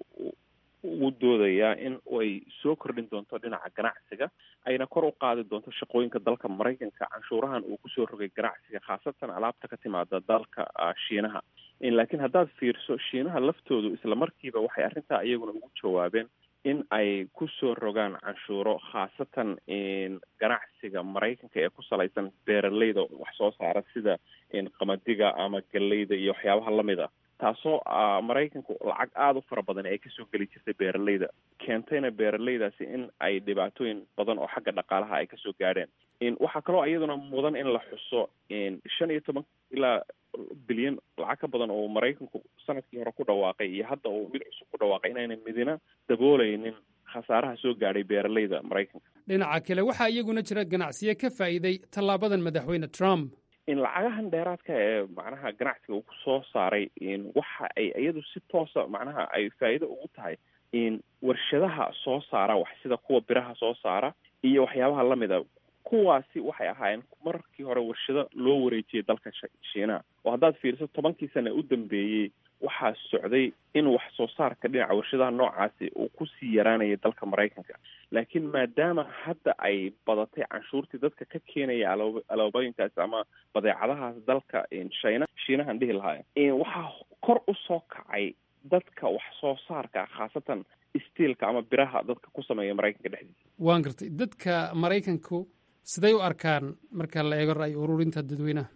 ugu doodayaa in ay soo kordhin doonto dhinaca ganacsiga ayna kor u qaadi doonto shaqooyinka dalka maraykanka canshuurahan uu kusoo rogay ganacsiga khaasatan alaabta ka timaada dalka shiinaha laakiin haddaad fiirso shiinaha laftoodu isla markiiba waxay arrintaa iyaguna ugu jawaabeen in ay kusoo rogaan canshuuro khaasatan ganacsiga maraykanka ee ku salaysan beeraleyda wax soo saara sida qamadiga ama galleyda iyo waxyaabaha lamid a taasoo maraykanku lacag aada u fara badan ay kasoo geli jirtay beeraleyda keentayna beeraleydaasi in ay dhibaatooyin badan oo xagga dhaqaalaha ay kasoo gaadheen waxaa kaloo iyaduna mudan in la xuso shan iyo toban ilaa bilyan lacag ka badan oo maraykanku sanadkii hore ku dhawaaqay iyo hadda uu mid cusub ku dhawaaqay inaynan midina dabooleynin khasaaraha soo gaadhay beeraleyda maraykanka dhinaca kale waxaa iyaguna jira ganacsiyo ka faa'iiday tallaabadan madaxweyne trump in lacagahan dheeraadka ee macnaha ganacsiga uu ku soo saaray waxa ay iyadu si toosa macnaha ay faa'iido ugu tahay in warshadaha soo saara wax sida kuwa biraha soo saara iyo waxyaabaha lamida kuwaasi waxay ahaayeen markii hore warshado loo wareejiyay dalka shiinaha oo haddaad fiiriso tobankii sana u dambeeyey waxaa socday in wax soo saarka dhinaca warshadaha noocaasi uu kusii yaraanayay dalka maraykanka laakiin maadaama hadda ay badatay canshuurtii dadka ka keenaya aloob aloobooyinkaasi ama badeecadahaas dalka shina shiinahan dhihi lahaaya waxaa kor u soo kacay dadka wax soo saarka khaasatan stiilka ama biraha dadka ku sameeya maraykanka dhexdiisa waan gartay dadka maraykanku siday u arkaan marka la eego ra'yi ururinta dadweynaha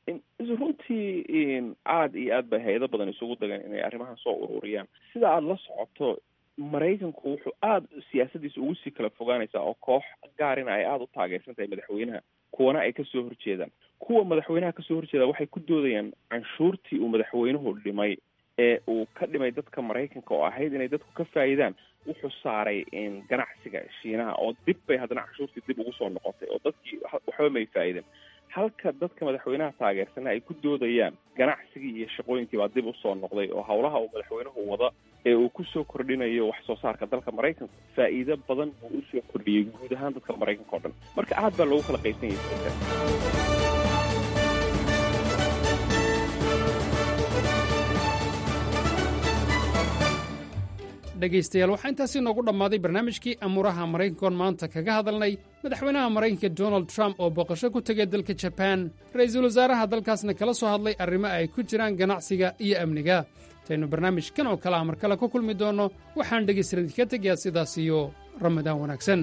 runtii aada iyo aad bay hay-ado badan isugu dagan inay arrimahan soo ururiyaan sida aada la socoto maraykanku wuxuu aada siyaasadiisa ugu sii kala fogaanaysaa oo koox gaarina ay aada u taageersan tahay madaxweynaha kuwana ay kasoo horjeedaan kuwa madaxweynaha kasoo horjeeda waxay ku doodayaan canshuurtii uu madaxweynuhu dhimay ee uu ka dhimay dadka maraykanka oo ahayd inay dadku ka faa'iidaan wuxuu saaray ganacsiga shiinaha oo dib bay haddana canshuurtii dib ugu soo noqotay oo dadkii waxba may faa'iideen halka dadka madaxweynaha taageersana ay ku doodayaan ganacsigii iyo shaqooyinkii baa dib usoo noqday oo howlaha uu madaxweynuhu wada ee uu kusoo kordhinayo wax soo saarka dalka maraykanka faa'iido badan buu usoo kordhiyey guud ahaan dadka maraykanka o dhan marka aad baa loogu kala qaysan yahay dhegaystayaal waxaa intaasi noogu dhammaaday barnaamijkii amuuraha maraykankoon maanta kaga hadalnay madaxweynaha maraykanka donald trump oo booqasho ku tegay dalka jabaan ra'iisul wasaaraha dalkaasna kala soo hadlay arrimo ay ku jiraan ganacsiga iyo amniga intaynu barnaamijkan oo kale a mar kale ku kulmi doonno waxaan dhegaystaradii ka tegayaa sidaas iyo ramadaan wanaagsan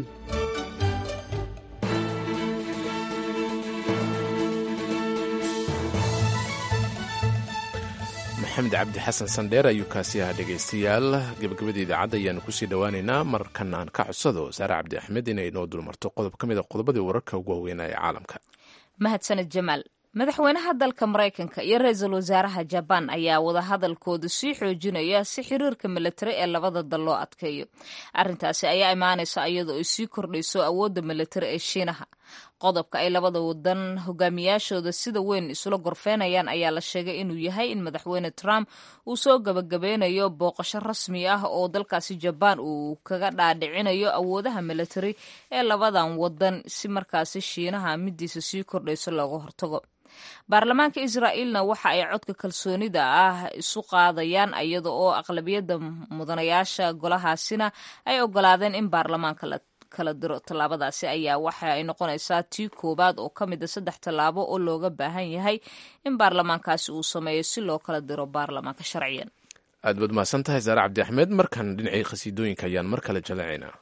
maxamed cabdi xasan sandheer ayuu kaasi ahaa dhegaystayaal gebagabada idaacadda ayaanu kusii dhowaaneynaa markan aan ka codsado saare cabdi axmed inay noo dulmarto qodob ka mid a qodobadii wararka ugu waaweynaa ee caalamka mahadsaned jamaal madaxweynaha dalka maraykanka iyo ra-iisul wasaaraha jabaan ayaa wadahadalkooda sii xoojinaya si xiriirka milatari ee labada dal loo adkeeyo arrintaasi ayaa imaanaysa iyadoo ay sii kordhayso awoodda milatari ee shiinaha qodobka ay labada wadan hogaamiyaashooda sida weyn isula gorfeynayaan ayaa la sheegay inuu yahay in madaxweyne trump uu soo gabagabeynayo booqasho rasmi ah oo dalkaasi jabaan uu kaga dhaadhicinayo awoodaha milatari ee labadan wadan si markaasi shiinaha midiisa sii kordhayso looga hortago baarlamaanka israa'iilna waxa ay codka kalsoonida ah isu qaadayaan iyada oo aqlabiyadda mudanayaasha golahaasina ay ogolaadeen in baarlamaanka la kala diro tallaabadaasi ayaa waxa ay noqonaysaa tii koowaad oo ka mid a saddex tallaabo oo looga baahan yahay in baarlamaankaasi uu sameeyo si loo kala diro baarlamaanka sharciyan aad baad mahadsan tahay saare cabdi axmed markan dhinacii khasiidooyinka ayaan mar kale jaleecaynaa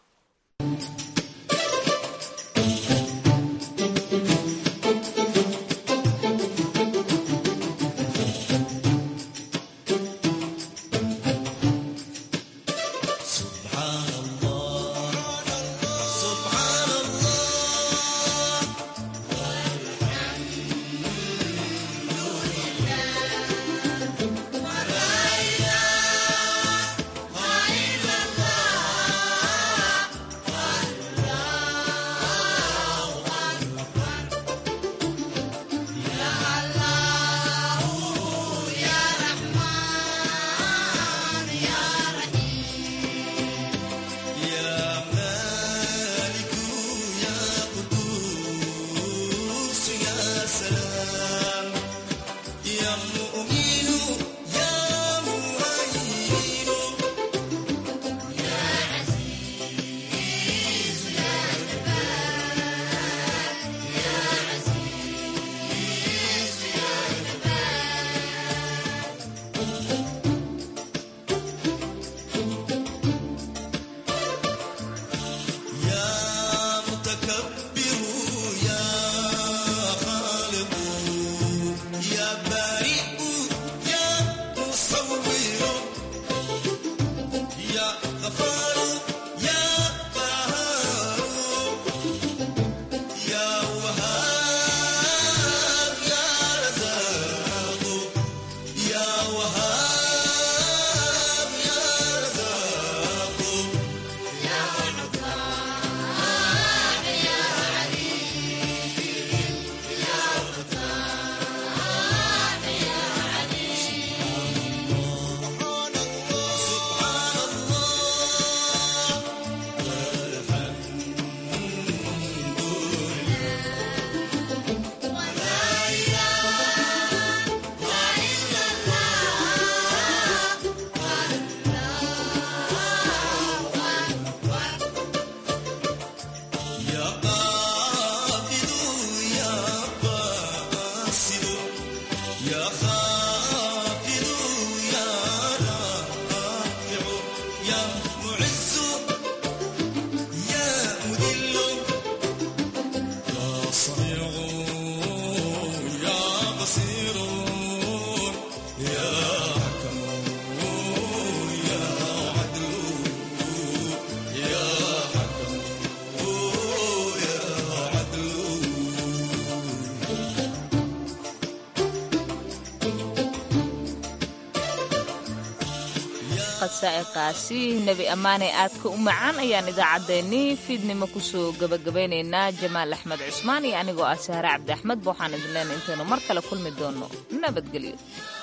qasaa'iqaasi nebi ammaane aadka u macaan ayaan idaacaddeenii fiidnimo kusoo gabagabaynaynaa jamaal axmed cusmaan iyo anigoo ah sahre cabdi axmed ba waxaan idin leenay intaynu mar kale kulmi doonno nabadgelyo